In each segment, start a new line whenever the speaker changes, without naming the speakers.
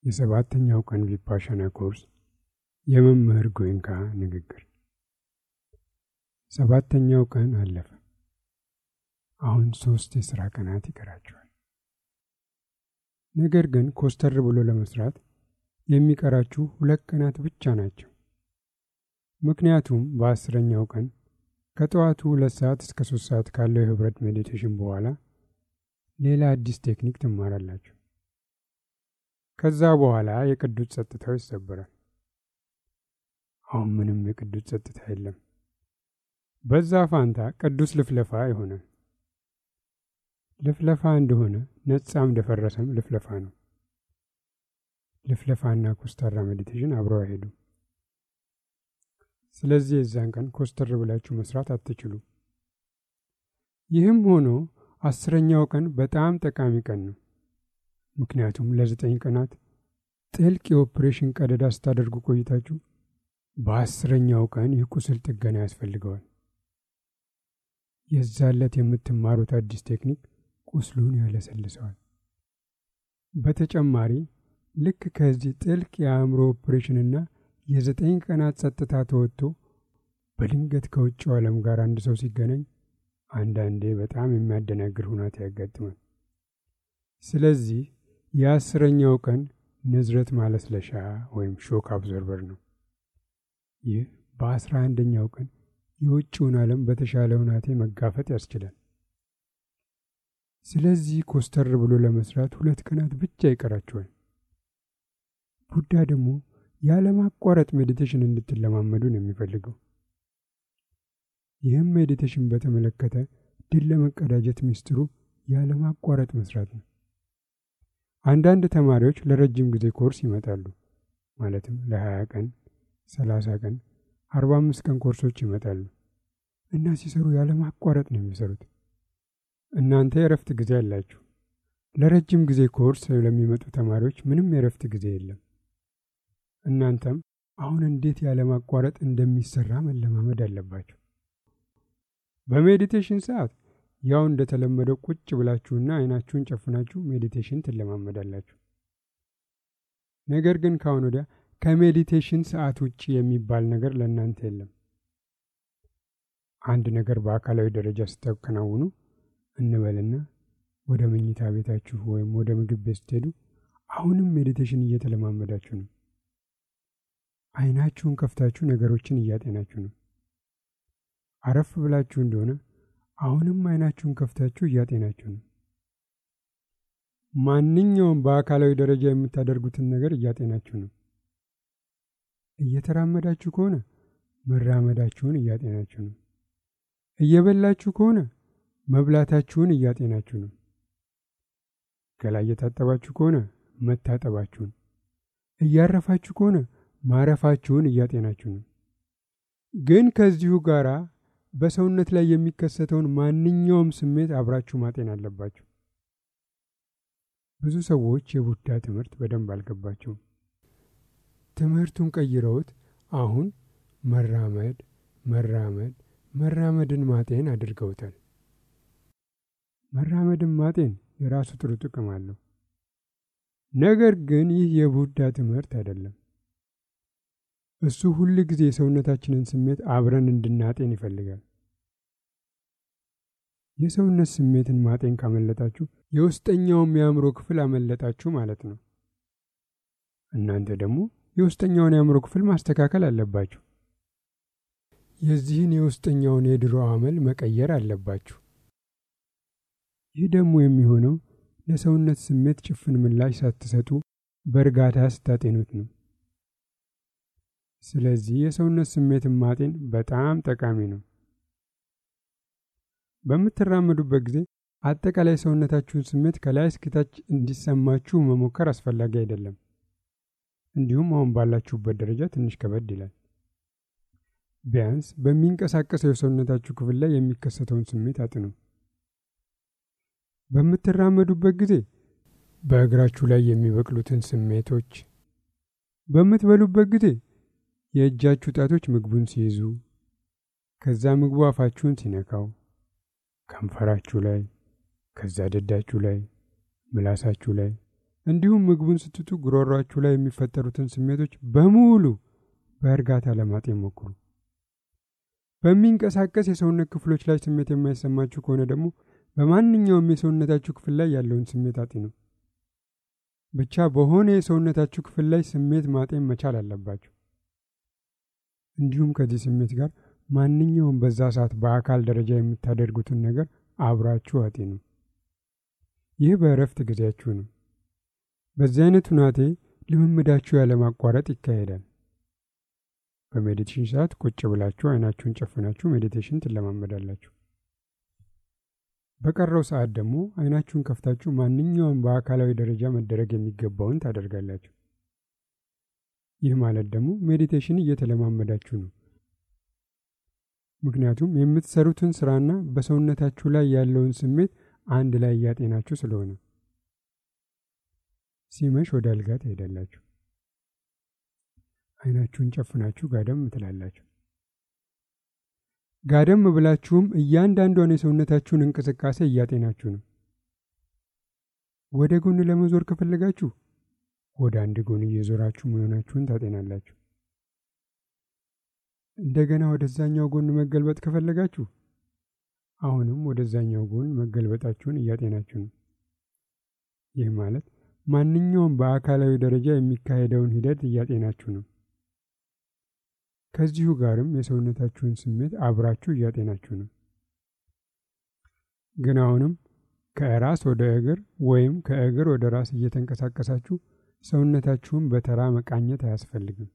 የሰባተኛው ቀን ቪፓሻና ኮርስ የመምህር ጎይንካ ንግግር። ሰባተኛው ቀን አለፈ። አሁን ሶስት የሥራ ቀናት ይቀራቸዋል። ነገር ግን ኮስተር ብሎ ለመስራት የሚቀራችሁ ሁለት ቀናት ብቻ ናቸው። ምክንያቱም በአስረኛው ቀን ከጠዋቱ ሁለት ሰዓት እስከ ሶስት ሰዓት ካለው የህብረት ሜዲቴሽን በኋላ ሌላ አዲስ ቴክኒክ ትማራላችሁ። ከዛ በኋላ የቅዱስ ጸጥታው ይሰበራል። አሁን ምንም የቅዱስ ጸጥታ የለም። በዛ ፋንታ ቅዱስ ልፍለፋ ይሆናል። ልፍለፋ እንደሆነ ነጻም እንደፈረሰም ልፍለፋ ነው። ልፍለፋና ኮስተራ ሜዲቴሽን አብረው አይሄዱም። ስለዚህ የዛን ቀን ኮስተር ብላችሁ መስራት አትችሉም። ይህም ሆኖ አስረኛው ቀን በጣም ጠቃሚ ቀን ነው። ምክንያቱም ለዘጠኝ ቀናት ጥልቅ የኦፕሬሽን ቀደዳ ስታደርጉ ቆይታችሁ በአስረኛው ቀን ይህ ቁስል ጥገና ያስፈልገዋል። የዛለት የምትማሩት አዲስ ቴክኒክ ቁስሉን ያለሰልሰዋል። በተጨማሪ ልክ ከዚህ ጥልቅ የአእምሮ ኦፕሬሽንና የዘጠኝ ቀናት ጸጥታ ተወጥቶ በድንገት ከውጭው ዓለም ጋር አንድ ሰው ሲገናኝ አንዳንዴ በጣም የሚያደናግር ሁናቴ ያጋጥማል። ስለዚህ የአስረኛው ቀን ንዝረት ማለስለሻ ወይም ሾክ አብዞርበር ነው። ይህ በአስራ አንደኛው ቀን የውጭውን ዓለም በተሻለ ሁናቴ መጋፈጥ ያስችላል። ስለዚህ ኮስተር ብሎ ለመስራት ሁለት ቀናት ብቻ ይቀራቸዋል። ቡዳ ደግሞ ያለማቋረጥ ሜዲቴሽን እንድትለማመዱ ነው የሚፈልገው። ይህም ሜዲቴሽን በተመለከተ ድል ለመቀዳጀት ሚስጥሩ ያለማቋረጥ መስራት ነው። አንዳንድ ተማሪዎች ለረጅም ጊዜ ኮርስ ይመጣሉ። ማለትም ለ20 ቀን፣ 30 ቀን፣ 45 ቀን ኮርሶች ይመጣሉ እና ሲሰሩ ያለማቋረጥ ነው የሚሰሩት። እናንተ የእረፍት ጊዜ አላችሁ። ለረጅም ጊዜ ኮርስ ለሚመጡ ተማሪዎች ምንም የእረፍት ጊዜ የለም። እናንተም አሁን እንዴት ያለማቋረጥ እንደሚሰራ መለማመድ አለባችሁ። በሜዲቴሽን ሰዓት ያው እንደተለመደው ቁጭ ብላችሁና አይናችሁን ጨፍናችሁ ሜዲቴሽን ትለማመዳላችሁ። ነገር ግን ከአሁን ወዲያ ከሜዲቴሽን ሰዓት ውጭ የሚባል ነገር ለእናንተ የለም። አንድ ነገር በአካላዊ ደረጃ ስታከናውኑ እንበልና ወደ መኝታ ቤታችሁ ወይም ወደ ምግብ ቤት ስትሄዱ አሁንም ሜዲቴሽን እየተለማመዳችሁ ነው። አይናችሁን ከፍታችሁ ነገሮችን እያጤናችሁ ነው። አረፍ ብላችሁ እንደሆነ አሁንም አይናችሁን ከፍታችሁ እያጤናችሁ ነው። ማንኛውም በአካላዊ ደረጃ የምታደርጉትን ነገር እያጤናችሁ ነው። እየተራመዳችሁ ከሆነ መራመዳችሁን እያጤናችሁ ነው። እየበላችሁ ከሆነ መብላታችሁን እያጤናችሁ ነው። ገላ እየታጠባችሁ ከሆነ መታጠባችሁን፣ እያረፋችሁ ከሆነ ማረፋችሁን እያጤናችሁ ነው። ግን ከዚሁ ጋር በሰውነት ላይ የሚከሰተውን ማንኛውም ስሜት አብራችሁ ማጤን አለባችሁ። ብዙ ሰዎች የቡዳ ትምህርት በደንብ አልገባቸውም። ትምህርቱን ቀይረውት አሁን መራመድ መራመድ መራመድን ማጤን አድርገውታል። መራመድን ማጤን የራሱ ጥሩ ጥቅም አለው። ነገር ግን ይህ የቡዳ ትምህርት አይደለም። እሱ ሁል ጊዜ የሰውነታችንን ስሜት አብረን እንድናጤን ይፈልጋል። የሰውነት ስሜትን ማጤን ካመለጣችሁ የውስጠኛውም የአእምሮ ክፍል አመለጣችሁ ማለት ነው። እናንተ ደግሞ የውስጠኛውን የአእምሮ ክፍል ማስተካከል አለባችሁ። የዚህን የውስጠኛውን የድሮ አመል መቀየር አለባችሁ። ይህ ደግሞ የሚሆነው ለሰውነት ስሜት ጭፍን ምላሽ ሳትሰጡ በእርጋታ ስታጤኑት ነው። ስለዚህ የሰውነት ስሜትን ማጤን በጣም ጠቃሚ ነው። በምትራመዱበት ጊዜ አጠቃላይ ሰውነታችሁን ስሜት ከላይ እስከታች እንዲሰማችሁ መሞከር አስፈላጊ አይደለም። እንዲሁም አሁን ባላችሁበት ደረጃ ትንሽ ከበድ ይላል። ቢያንስ በሚንቀሳቀሰው የሰውነታችሁ ክፍል ላይ የሚከሰተውን ስሜት አጥኑ። በምትራመዱበት ጊዜ በእግራችሁ ላይ የሚበቅሉትን ስሜቶች፣ በምትበሉበት ጊዜ የእጃችሁ ጣቶች ምግቡን ሲይዙ፣ ከዛ ምግቡ አፋችሁን ሲነካው፣ ከንፈራችሁ ላይ፣ ከዛ ደዳችሁ ላይ፣ ምላሳችሁ ላይ፣ እንዲሁም ምግቡን ስትቱ ጉሮሯችሁ ላይ የሚፈጠሩትን ስሜቶች በሙሉ በእርጋታ ለማጤን ሞክሩ። በሚንቀሳቀስ የሰውነት ክፍሎች ላይ ስሜት የማይሰማችሁ ከሆነ ደግሞ በማንኛውም የሰውነታችሁ ክፍል ላይ ያለውን ስሜት አጢኑ። ብቻ በሆነ የሰውነታችሁ ክፍል ላይ ስሜት ማጤን መቻል አለባችሁ። እንዲሁም ከዚህ ስሜት ጋር ማንኛውም በዛ ሰዓት በአካል ደረጃ የምታደርጉትን ነገር አብራችሁ አጢኑ። ይህ በእረፍት ጊዜያችሁ ነው። በዚህ አይነት ሁናቴ ልምምዳችሁ ያለማቋረጥ ይካሄዳል። በሜዲቴሽን ሰዓት ቁጭ ብላችሁ አይናችሁን ጨፍናችሁ ሜዲቴሽን ትለማመዳላችሁ። በቀረው ሰዓት ደግሞ አይናችሁን ከፍታችሁ ማንኛውም በአካላዊ ደረጃ መደረግ የሚገባውን ታደርጋላችሁ። ይህ ማለት ደግሞ ሜዲቴሽን እየተለማመዳችሁ ነው። ምክንያቱም የምትሰሩትን ስራና በሰውነታችሁ ላይ ያለውን ስሜት አንድ ላይ እያጤናችሁ ስለሆነ። ሲመሽ ወደ አልጋ ትሄዳላችሁ። አይናችሁን ጨፍናችሁ ጋደም ትላላችሁ። ጋደም ብላችሁም እያንዳንዷን የሰውነታችሁን እንቅስቃሴ እያጤናችሁ ነው። ወደ ጎን ለመዞር ከፈለጋችሁ ወደ አንድ ጎን እየዞራችሁ መሆናችሁን ታጤናላችሁ። እንደገና ወደዛኛው ጎን መገልበጥ ከፈለጋችሁ አሁንም ወደዛኛው ጎን መገልበጣችሁን እያጤናችሁ ነው። ይህ ማለት ማንኛውም በአካላዊ ደረጃ የሚካሄደውን ሂደት እያጤናችሁ ነው። ከዚሁ ጋርም የሰውነታችሁን ስሜት አብራችሁ እያጤናችሁ ነው። ግን አሁንም ከራስ ወደ እግር ወይም ከእግር ወደ ራስ እየተንቀሳቀሳችሁ ሰውነታችሁን በተራ መቃኘት አያስፈልግም።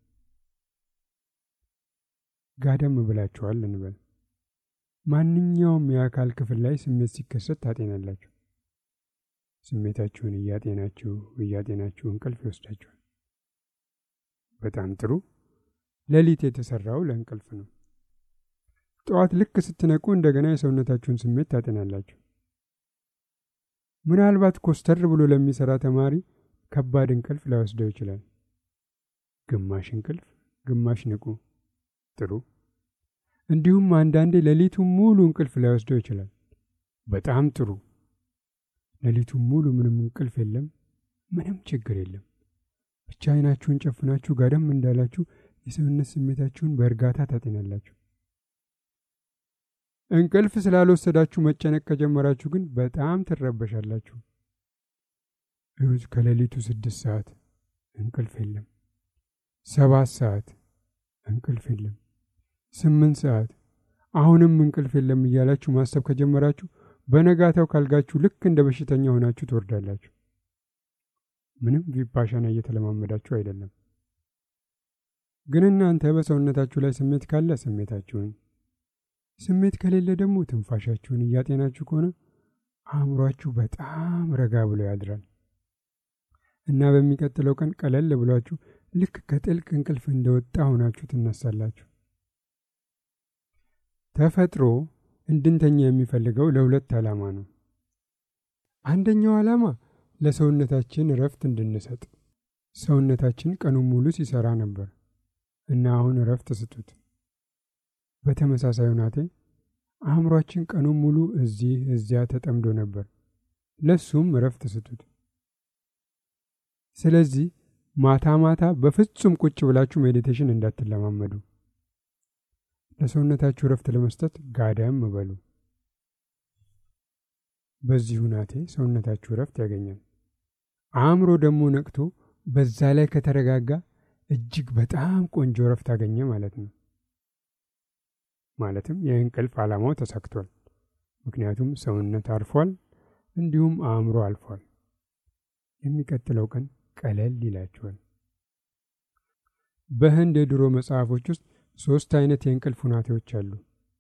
ጋደም ብላችኋል እንበል። ማንኛውም የአካል ክፍል ላይ ስሜት ሲከሰት ታጤናላችሁ። ስሜታችሁን እያጤናችሁ እያጤናችሁ እንቅልፍ ይወስዳችኋል። በጣም ጥሩ። ሌሊት የተሰራው ለእንቅልፍ ነው። ጠዋት ልክ ስትነቁ እንደገና የሰውነታችሁን ስሜት ታጤናላችሁ። ምናልባት ኮስተር ብሎ ለሚሰራ ተማሪ ከባድ እንቅልፍ ላይወስደው ይችላል። ግማሽ እንቅልፍ፣ ግማሽ ንቁ። ጥሩ። እንዲሁም አንዳንዴ ሌሊቱን ሙሉ እንቅልፍ ላይወስደው ይችላል። በጣም ጥሩ። ሌሊቱን ሙሉ ምንም እንቅልፍ የለም፣ ምንም ችግር የለም። ብቻ አይናችሁን ጨፍናችሁ ጋደም እንዳላችሁ የሰውነት ስሜታችሁን በእርጋታ ታጤናላችሁ። እንቅልፍ ስላልወሰዳችሁ መጨነቅ ከጀመራችሁ ግን በጣም ትረበሻላችሁ። እዩት፣ ከሌሊቱ ስድስት ሰዓት እንቅልፍ የለም፣ ሰባት ሰዓት እንቅልፍ የለም፣ ስምንት ሰዓት አሁንም እንቅልፍ የለም እያላችሁ ማሰብ ከጀመራችሁ በነጋታው ካልጋችሁ ልክ እንደ በሽተኛ ሆናችሁ ትወርዳላችሁ። ምንም ቪፓሻና እየተለማመዳችሁ አይደለም። ግን እናንተ በሰውነታችሁ ላይ ስሜት ካለ ስሜታችሁን፣ ስሜት ከሌለ ደግሞ ትንፋሻችሁን እያጤናችሁ ከሆነ አእምሯችሁ በጣም ረጋ ብሎ ያድራል እና በሚቀጥለው ቀን ቀለል ብሏችሁ ልክ ከጥልቅ እንቅልፍ እንደወጣ ሆናችሁ ትነሳላችሁ። ተፈጥሮ እንድንተኛ የሚፈልገው ለሁለት ዓላማ ነው። አንደኛው ዓላማ ለሰውነታችን እረፍት እንድንሰጥ። ሰውነታችን ቀኑን ሙሉ ሲሰራ ነበር እና አሁን እረፍት ስጡት። በተመሳሳይ ሁናቴ አእምሯችን ቀኑን ሙሉ እዚህ እዚያ ተጠምዶ ነበር፣ ለሱም እረፍት ስጡት። ስለዚህ ማታ ማታ በፍጹም ቁጭ ብላችሁ ሜዲቴሽን እንዳትለማመዱ። ለሰውነታችሁ እረፍት ለመስጠት ጋደም በሉ። በዚህ ሁናቴ ሰውነታችሁ እረፍት ያገኛል። አእምሮ ደግሞ ነቅቶ በዛ ላይ ከተረጋጋ እጅግ በጣም ቆንጆ እረፍት አገኘ ማለት ነው። ማለትም የእንቅልፍ ዓላማው ተሳክቷል። ምክንያቱም ሰውነት አርፏል፣ እንዲሁም አእምሮ አልፏል። የሚቀጥለው ቀን ቀለል ይላችኋል። በህንድ የድሮ መጽሐፎች ውስጥ ሶስት አይነት የእንቅልፍ ሁናቴዎች አሉ።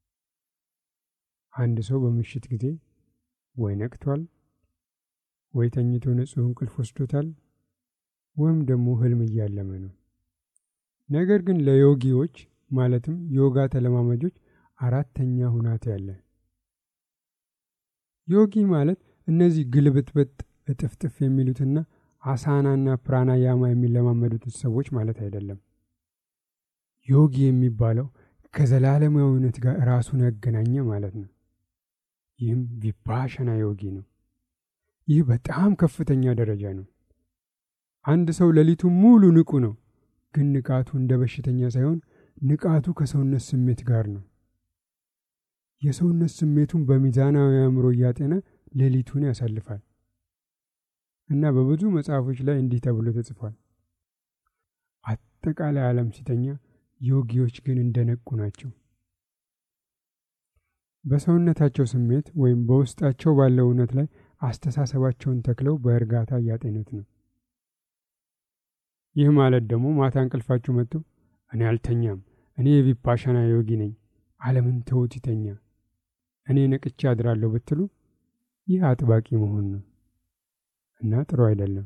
አንድ ሰው በምሽት ጊዜ ወይ ነቅቷል፣ ወይ ተኝቶ ንጹሕ እንቅልፍ ወስዶታል፣ ወይም ደግሞ ህልም እያለመ ነው። ነገር ግን ለዮጊዎች ማለትም ዮጋ ተለማማጆች አራተኛ ሁናቴ አለ። ዮጊ ማለት እነዚህ ግልብጥብጥ እጥፍጥፍ የሚሉትና አሳናና ፕራናያማ የሚለማመዱትን ሰዎች ማለት አይደለም። ዮጊ የሚባለው ከዘላለማዊነት ጋር ራሱን ያገናኘ ማለት ነው። ይህም ቪፓሸና ዮጊ ነው። ይህ በጣም ከፍተኛ ደረጃ ነው። አንድ ሰው ሌሊቱን ሙሉ ንቁ ነው፣ ግን ንቃቱ እንደ በሽተኛ ሳይሆን ንቃቱ ከሰውነት ስሜት ጋር ነው። የሰውነት ስሜቱን በሚዛናዊ አእምሮ እያጤነ ሌሊቱን ያሳልፋል እና በብዙ መጽሐፎች ላይ እንዲህ ተብሎ ተጽፏል። አጠቃላይ ዓለም ሲተኛ፣ ዮጊዎች ግን እንደነቁ ናቸው። በሰውነታቸው ስሜት ወይም በውስጣቸው ባለው እውነት ላይ አስተሳሰባቸውን ተክለው በእርጋታ እያጤኑት ነው። ይህ ማለት ደግሞ ማታ እንቅልፋችሁ መጥቶ እኔ አልተኛም፣ እኔ የቪፓሻና ዮጊ ነኝ፣ ዓለምን ተውት ይተኛ፣ እኔ ነቅቼ አድራለሁ ብትሉ ይህ አጥባቂ መሆን ነው እና ጥሩ አይደለም።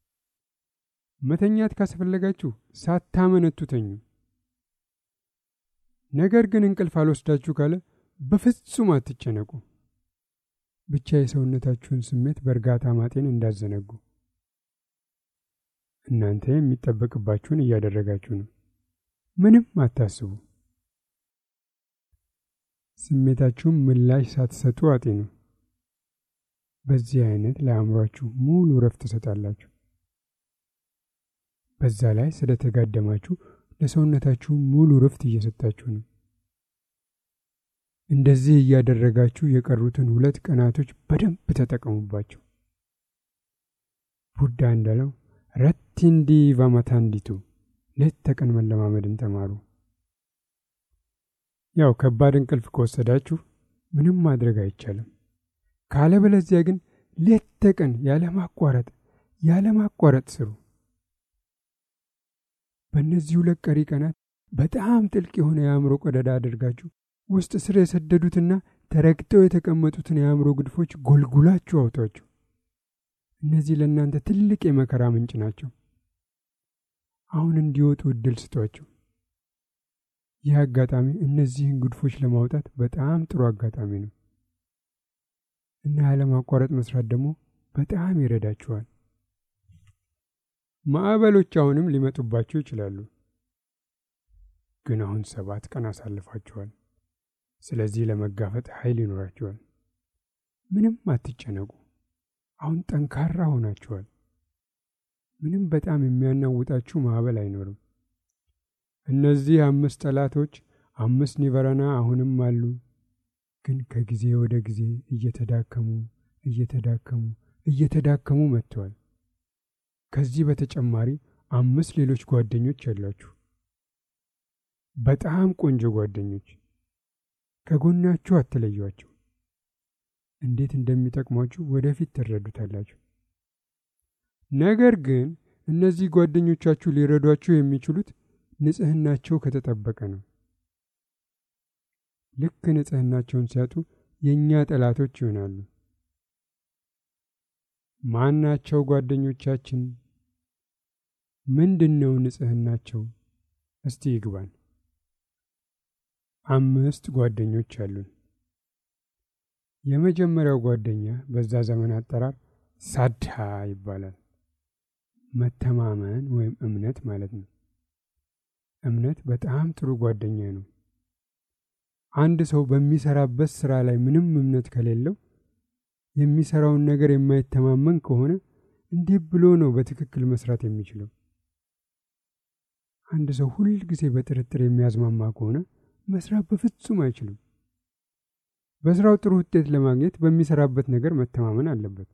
መተኛት ካስፈለጋችሁ ሳታመነቱ ተኙ። ነገር ግን እንቅልፍ አልወስዳችሁ ካለ በፍጹም አትጨነቁ። ብቻ የሰውነታችሁን ስሜት በእርጋታ ማጤን እንዳዘነጉ። እናንተ የሚጠበቅባችሁን እያደረጋችሁ ነው። ምንም አታስቡ። ስሜታችሁን ምላሽ ሳትሰጡ አጤኑ። በዚህ አይነት ለአእምሯችሁ ሙሉ ረፍት ትሰጣላችሁ። በዛ ላይ ስለተጋደማችሁ ለሰውነታችሁ ሙሉ ረፍት እየሰጣችሁ ነው። እንደዚህ እያደረጋችሁ የቀሩትን ሁለት ቀናቶች በደንብ ተጠቀሙባቸው። ቡዳ እንዳለው ረቲንዲ ቫማታንዲቱ ሌት ተቀን መለማመድን ተማሩ። ያው ከባድ እንቅልፍ ከወሰዳችሁ ምንም ማድረግ አይቻልም። ካለበለዚያ ግን ሌት ተቀን ያለማቋረጥ ያለማቋረጥ ስሩ። በእነዚህ ሁለት ቀሪ ቀናት በጣም ጥልቅ የሆነ የአእምሮ ቀዳዳ አድርጋችሁ ውስጥ ስር የሰደዱትና ተረግጠው የተቀመጡትን የአእምሮ ግድፎች ጎልጉላችሁ አውጧቸው። እነዚህ ለእናንተ ትልቅ የመከራ ምንጭ ናቸው። አሁን እንዲወጡ እድል ስጧቸው። ይህ አጋጣሚ እነዚህን ግድፎች ለማውጣት በጣም ጥሩ አጋጣሚ ነው እና ያለማቋረጥ መስራት ደግሞ በጣም ይረዳችኋል። ማዕበሎች አሁንም ሊመጡባችሁ ይችላሉ፣ ግን አሁን ሰባት ቀን አሳልፋችኋል። ስለዚህ ለመጋፈጥ ኃይል ይኖራችኋል። ምንም አትጨነቁ። አሁን ጠንካራ ሆናችኋል። ምንም በጣም የሚያናውጣችሁ ማዕበል አይኖርም። እነዚህ አምስት ጠላቶች አምስት ኒቨረና አሁንም አሉ፣ ግን ከጊዜ ወደ ጊዜ እየተዳከሙ እየተዳከሙ እየተዳከሙ መጥተዋል። ከዚህ በተጨማሪ አምስት ሌሎች ጓደኞች ያሏችሁ፣ በጣም ቆንጆ ጓደኞች ከጎናችሁ አትለዩአቸው። እንዴት እንደሚጠቅሟችሁ ወደፊት ትረዱታላችሁ። ነገር ግን እነዚህ ጓደኞቻችሁ ሊረዷችሁ የሚችሉት ንጽህናቸው ከተጠበቀ ነው። ልክ ንጽህናቸውን ሲያጡ የእኛ ጠላቶች ይሆናሉ። ማናቸው ጓደኞቻችን? ምንድን ነው ንጽህናቸው? እስቲ ይግባን። አምስት ጓደኞች አሉን። የመጀመሪያው ጓደኛ በዛ ዘመን አጠራር ሳድሃ ይባላል። መተማመን ወይም እምነት ማለት ነው። እምነት በጣም ጥሩ ጓደኛ ነው። አንድ ሰው በሚሰራበት ስራ ላይ ምንም እምነት ከሌለው የሚሰራውን ነገር የማይተማመን ከሆነ እንዲህ ብሎ ነው በትክክል መስራት የሚችለው? አንድ ሰው ሁል ጊዜ በጥርጥር የሚያዝማማ ከሆነ መስራት በፍጹም አይችልም። በስራው ጥሩ ውጤት ለማግኘት በሚሰራበት ነገር መተማመን አለበት።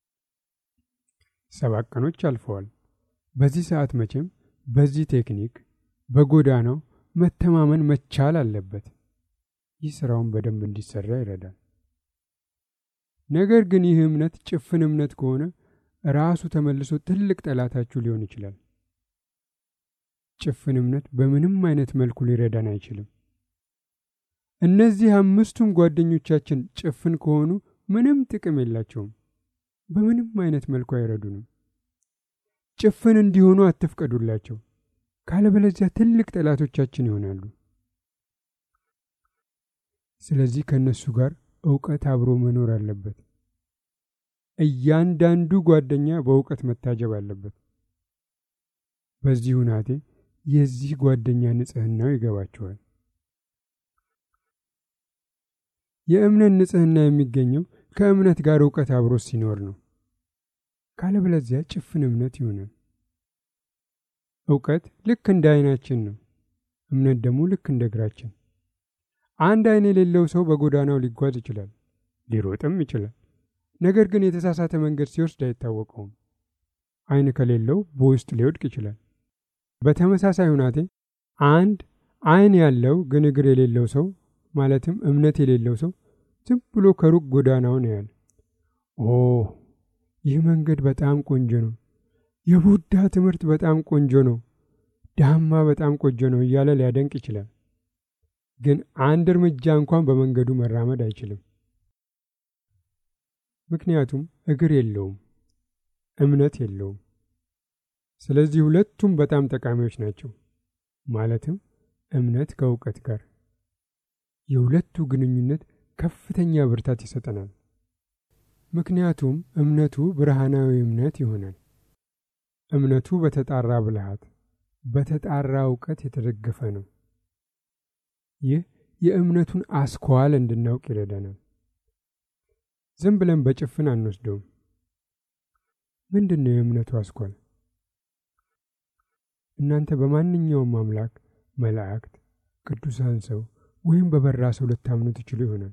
ሰባት ቀኖች አልፈዋል። በዚህ ሰዓት መቼም በዚህ ቴክኒክ በጎዳናው መተማመን መቻል አለበት። ይህ ስራውን በደንብ እንዲሰራ ይረዳል። ነገር ግን ይህ እምነት ጭፍን እምነት ከሆነ ራሱ ተመልሶ ትልቅ ጠላታችሁ ሊሆን ይችላል። ጭፍን እምነት በምንም አይነት መልኩ ሊረዳን አይችልም። እነዚህ አምስቱም ጓደኞቻችን ጭፍን ከሆኑ ምንም ጥቅም የላቸውም። በምንም አይነት መልኩ አይረዱንም። ጭፍን እንዲሆኑ አትፍቀዱላቸው፣ ካለበለዚያ ትልቅ ጠላቶቻችን ይሆናሉ። ስለዚህ ከእነሱ ጋር እውቀት አብሮ መኖር አለበት። እያንዳንዱ ጓደኛ በእውቀት መታጀብ አለበት። በዚህ ሁናቴ የዚህ ጓደኛ ንጽህናው ይገባቸዋል። የእምነት ንጽህና የሚገኘው ከእምነት ጋር እውቀት አብሮ ሲኖር ነው። ካለበለዚያ ጭፍን እምነት ይሆናል። እውቀት ልክ እንደ ዓይናችን ነው። እምነት ደግሞ ልክ እንደ እግራችን። አንድ ዓይን የሌለው ሰው በጎዳናው ሊጓዝ ይችላል፣ ሊሮጥም ይችላል። ነገር ግን የተሳሳተ መንገድ ሲወስድ አይታወቀውም። ዓይን ከሌለው በውስጥ ሊወድቅ ይችላል። በተመሳሳይ ሁናቴ አንድ ዓይን ያለው ግን እግር የሌለው ሰው ማለትም እምነት የሌለው ሰው ዝም ብሎ ከሩቅ ጎዳናውን ያያል። ኦ ይህ መንገድ በጣም ቆንጆ ነው፣ የቡዳ ትምህርት በጣም ቆንጆ ነው፣ ዳማ በጣም ቆንጆ ነው እያለ ሊያደንቅ ይችላል። ግን አንድ እርምጃ እንኳን በመንገዱ መራመድ አይችልም። ምክንያቱም እግር የለውም፣ እምነት የለውም። ስለዚህ ሁለቱም በጣም ጠቃሚዎች ናቸው። ማለትም እምነት ከእውቀት ጋር የሁለቱ ግንኙነት ከፍተኛ ብርታት ይሰጠናል። ምክንያቱም እምነቱ ብርሃናዊ እምነት ይሆናል። እምነቱ በተጣራ ብልሃት፣ በተጣራ እውቀት የተደገፈ ነው። ይህ የእምነቱን አስኳል እንድናውቅ ይረዳናል። ዝም ብለን በጭፍን አንወስደውም። ምንድን ነው የእምነቱ አስኳል? እናንተ በማንኛውም አምላክ፣ መላእክት፣ ቅዱሳን ሰው ወይም በበራ ሰው ልታምኑ ትችሉ ይሆናል።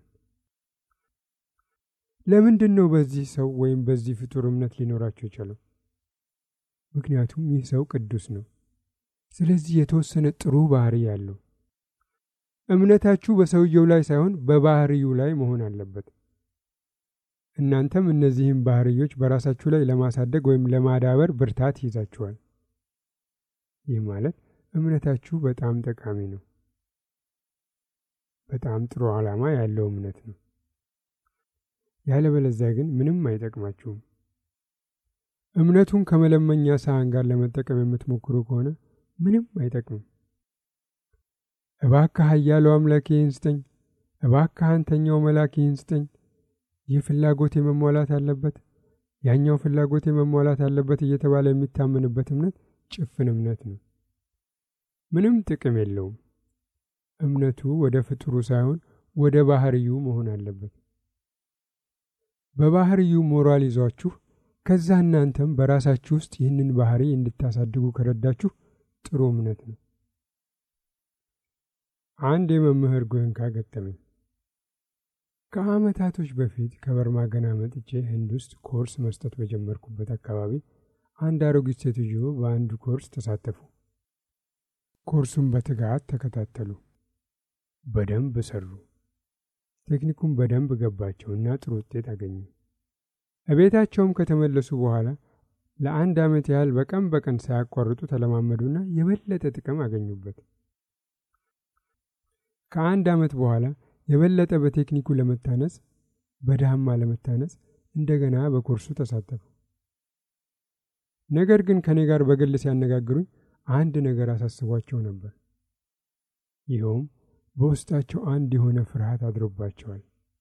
ለምንድን ነው በዚህ ሰው ወይም በዚህ ፍጡር እምነት ሊኖራቸው የቻለው? ምክንያቱም ይህ ሰው ቅዱስ ነው። ስለዚህ የተወሰነ ጥሩ ባህሪ ያለው። እምነታችሁ በሰውየው ላይ ሳይሆን በባህሪዩ ላይ መሆን አለበት። እናንተም እነዚህም ባህሪዮች በራሳችሁ ላይ ለማሳደግ ወይም ለማዳበር ብርታት ይይዛችኋል። ይህ ማለት እምነታችሁ በጣም ጠቃሚ ነው። በጣም ጥሩ ዓላማ ያለው እምነት ነው። ያለበለዚያ ግን ምንም አይጠቅማችሁም። እምነቱን ከመለመኛ ሳህን ጋር ለመጠቀም የምትሞክሩ ከሆነ ምንም አይጠቅምም። እባክህ ኃያሉ አምላክ ይህን ስጠኝ፣ እባክህ አንተኛው መልአክ ይህን ስጠኝ፣ ይህ ፍላጎቴ መሟላት አለበት፣ ያኛው ፍላጎቴ መሟላት አለበት እየተባለ የሚታመንበት እምነት ጭፍን እምነት ነው። ምንም ጥቅም የለውም። እምነቱ ወደ ፍጡሩ ሳይሆን ወደ ባህርዩ መሆን አለበት። በባህርዩ ሞራል ይዟችሁ ከዛ እናንተም በራሳችሁ ውስጥ ይህንን ባህሪ እንድታሳድጉ ከረዳችሁ ጥሩ እምነት ነው። አንድ የመምህር ጎንካ ገጠመኝ። ከዓመታቶች በፊት ከበርማ ገና መጥቼ ህንድ ውስጥ ኮርስ መስጠት በጀመርኩበት አካባቢ አንድ አሮጊት ሴትዮ በአንዱ ኮርስ ተሳተፉ። ኮርሱን በትጋት ተከታተሉ። በደንብ ሰሩ። ቴክኒኩን በደንብ ገባቸው እና ጥሩ ውጤት አገኙ። እቤታቸውም ከተመለሱ በኋላ ለአንድ ዓመት ያህል በቀን በቀን ሳያቋርጡ ተለማመዱና የበለጠ ጥቅም አገኙበት። ከአንድ ዓመት በኋላ የበለጠ በቴክኒኩ ለመታነጽ በዳማ ለመታነጽ እንደገና በኮርሱ ተሳተፉ። ነገር ግን ከኔ ጋር በግል ሲያነጋግሩኝ አንድ ነገር አሳስቧቸው ነበር። ይኸውም በውስጣቸው አንድ የሆነ ፍርሃት አድሮባቸዋል።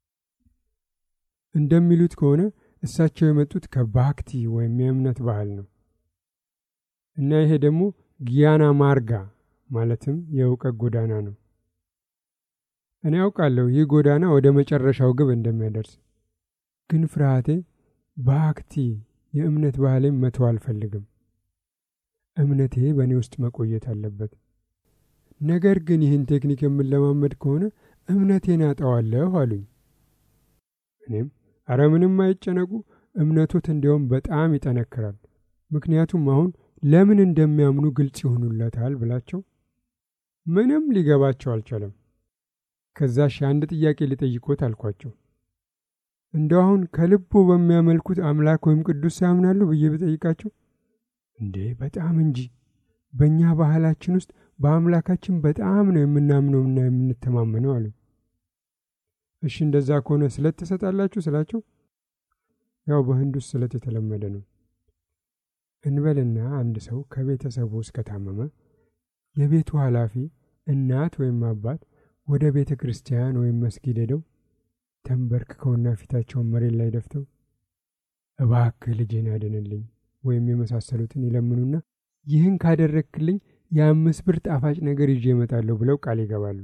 እንደሚሉት ከሆነ እሳቸው የመጡት ከባክቲ ወይም የእምነት ባህል ነው እና ይሄ ደግሞ ጊያና ማርጋ ማለትም የእውቀት ጎዳና ነው። እኔ ያውቃለሁ ይህ ጎዳና ወደ መጨረሻው ግብ እንደሚያደርስ፣ ግን ፍርሃቴ ባክቲ የእምነት ባህሌን መተው አልፈልግም። እምነቴ በእኔ ውስጥ መቆየት አለበት። ነገር ግን ይህን ቴክኒክ የምንለማመድ ከሆነ እምነቴን አጣዋለሁ አሉኝ። እኔም አረ ምንም አይጨነቁ፣ እምነቶት እንዲያውም በጣም ይጠነክራል። ምክንያቱም አሁን ለምን እንደሚያምኑ ግልጽ ይሆኑለታል ብላቸው ምንም ሊገባቸው አልቻለም። ከዛ ሺ አንድ ጥያቄ ሊጠይቆት አልኳቸው። እንደው አሁን ከልቦ በሚያመልኩት አምላክ ወይም ቅዱስ ያምናሉ ብዬ ብጠይቃቸው እንዴ በጣም እንጂ በእኛ ባህላችን ውስጥ በአምላካችን በጣም ነው የምናምነውና የምንተማመነው አሉ። እሺ እንደዛ ከሆነ ስለት ትሰጣላችሁ ስላቸው፣ ያው በህንድ ውስጥ ስለት የተለመደ ነው። እንበልና አንድ ሰው ከቤተሰቡ ውስጥ ከታመመ የቤቱ ኃላፊ እናት ወይም አባት ወደ ቤተ ክርስቲያን ወይም መስጊድ ሄደው ተንበርክከውና ፊታቸውን መሬት ላይ ደፍተው እባክህ ልጄን አድንልኝ ወይም የመሳሰሉትን ይለምኑና ይህን ካደረግክልኝ የአምስት ብር ጣፋጭ ነገር ይዤ እመጣለሁ ብለው ቃል ይገባሉ።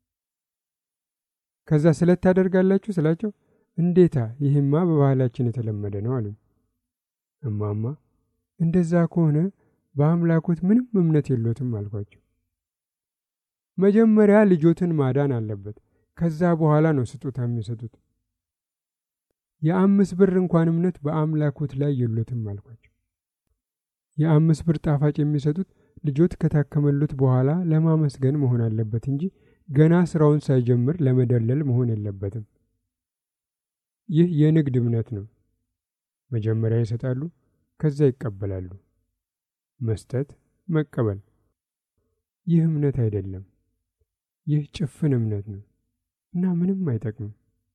ከዛ ስለት ታደርጋላችሁ ስላቸው እንዴታ ይህማ በባህላችን የተለመደ ነው አሉ። እማማ እንደዛ ከሆነ በአምላኮት ምንም እምነት የሎትም አልኳቸው። መጀመሪያ ልጆትን ማዳን አለበት። ከዛ በኋላ ነው ስጦታ የሚሰጡት። የአምስት ብር እንኳን እምነት በአምላኮት ላይ የሎትም አልኳቸው። የአምስት ብር ጣፋጭ የሚሰጡት ልጆት ከታከመሉት በኋላ ለማመስገን መሆን አለበት እንጂ ገና ስራውን ሳይጀምር ለመደለል መሆን የለበትም። ይህ የንግድ እምነት ነው። መጀመሪያ ይሰጣሉ፣ ከዛ ይቀበላሉ። መስጠት፣ መቀበል። ይህ እምነት አይደለም። ይህ ጭፍን እምነት ነው እና ምንም አይጠቅምም።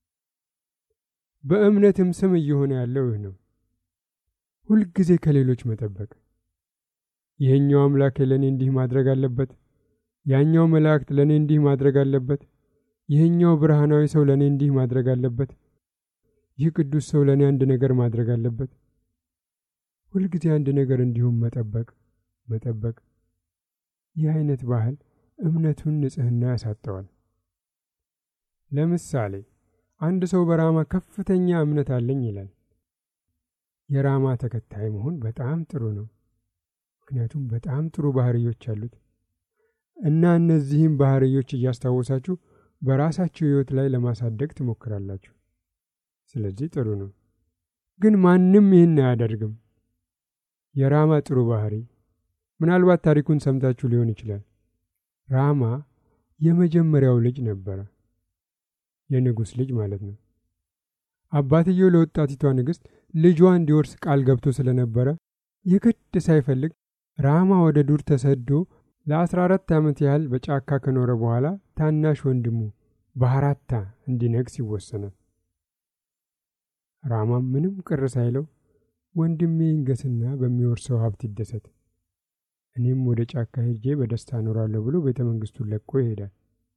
በእምነትም ስም እየሆነ ያለው ይህ ነው። ሁልጊዜ ከሌሎች መጠበቅ። ይህኛው አምላክ ለእኔ እንዲህ ማድረግ አለበት፣ ያኛው መላእክት ለእኔ እንዲህ ማድረግ አለበት፣ ይህኛው ብርሃናዊ ሰው ለእኔ እንዲህ ማድረግ አለበት፣ ይህ ቅዱስ ሰው ለእኔ አንድ ነገር ማድረግ አለበት። ሁልጊዜ አንድ ነገር እንዲሁም መጠበቅ መጠበቅ። ይህ አይነት ባህል እምነቱን ንጽሕና ያሳጠዋል። ለምሳሌ አንድ ሰው በራማ ከፍተኛ እምነት አለኝ ይላል። የራማ ተከታይ መሆን በጣም ጥሩ ነው። ምክንያቱም በጣም ጥሩ ባህርዮች አሉት እና እነዚህም ባህርዮች እያስታወሳችሁ በራሳችሁ ሕይወት ላይ ለማሳደግ ትሞክራላችሁ። ስለዚህ ጥሩ ነው። ግን ማንም ይህን አያደርግም። የራማ ጥሩ ባህሪ ምናልባት ታሪኩን ሰምታችሁ ሊሆን ይችላል። ራማ የመጀመሪያው ልጅ ነበረ። የንጉሥ ልጅ ማለት ነው። አባትየው ለወጣቲቷ ንግሥት ልጇ እንዲወርስ ቃል ገብቶ ስለነበረ የግድ ሳይፈልግ ራማ ወደ ዱር ተሰዶ ለአስራ አራት ዓመት ያህል በጫካ ከኖረ በኋላ ታናሽ ወንድሙ ባህራታ እንዲነግስ ይወሰናል። ራማም ምንም ቅር ሳይለው ወንድሜ ይንገስና በሚወርሰው ሀብት ይደሰት፣ እኔም ወደ ጫካ ሄጄ በደስታ እኖራለሁ ብሎ ቤተ መንግሥቱን ለቆ ይሄዳል።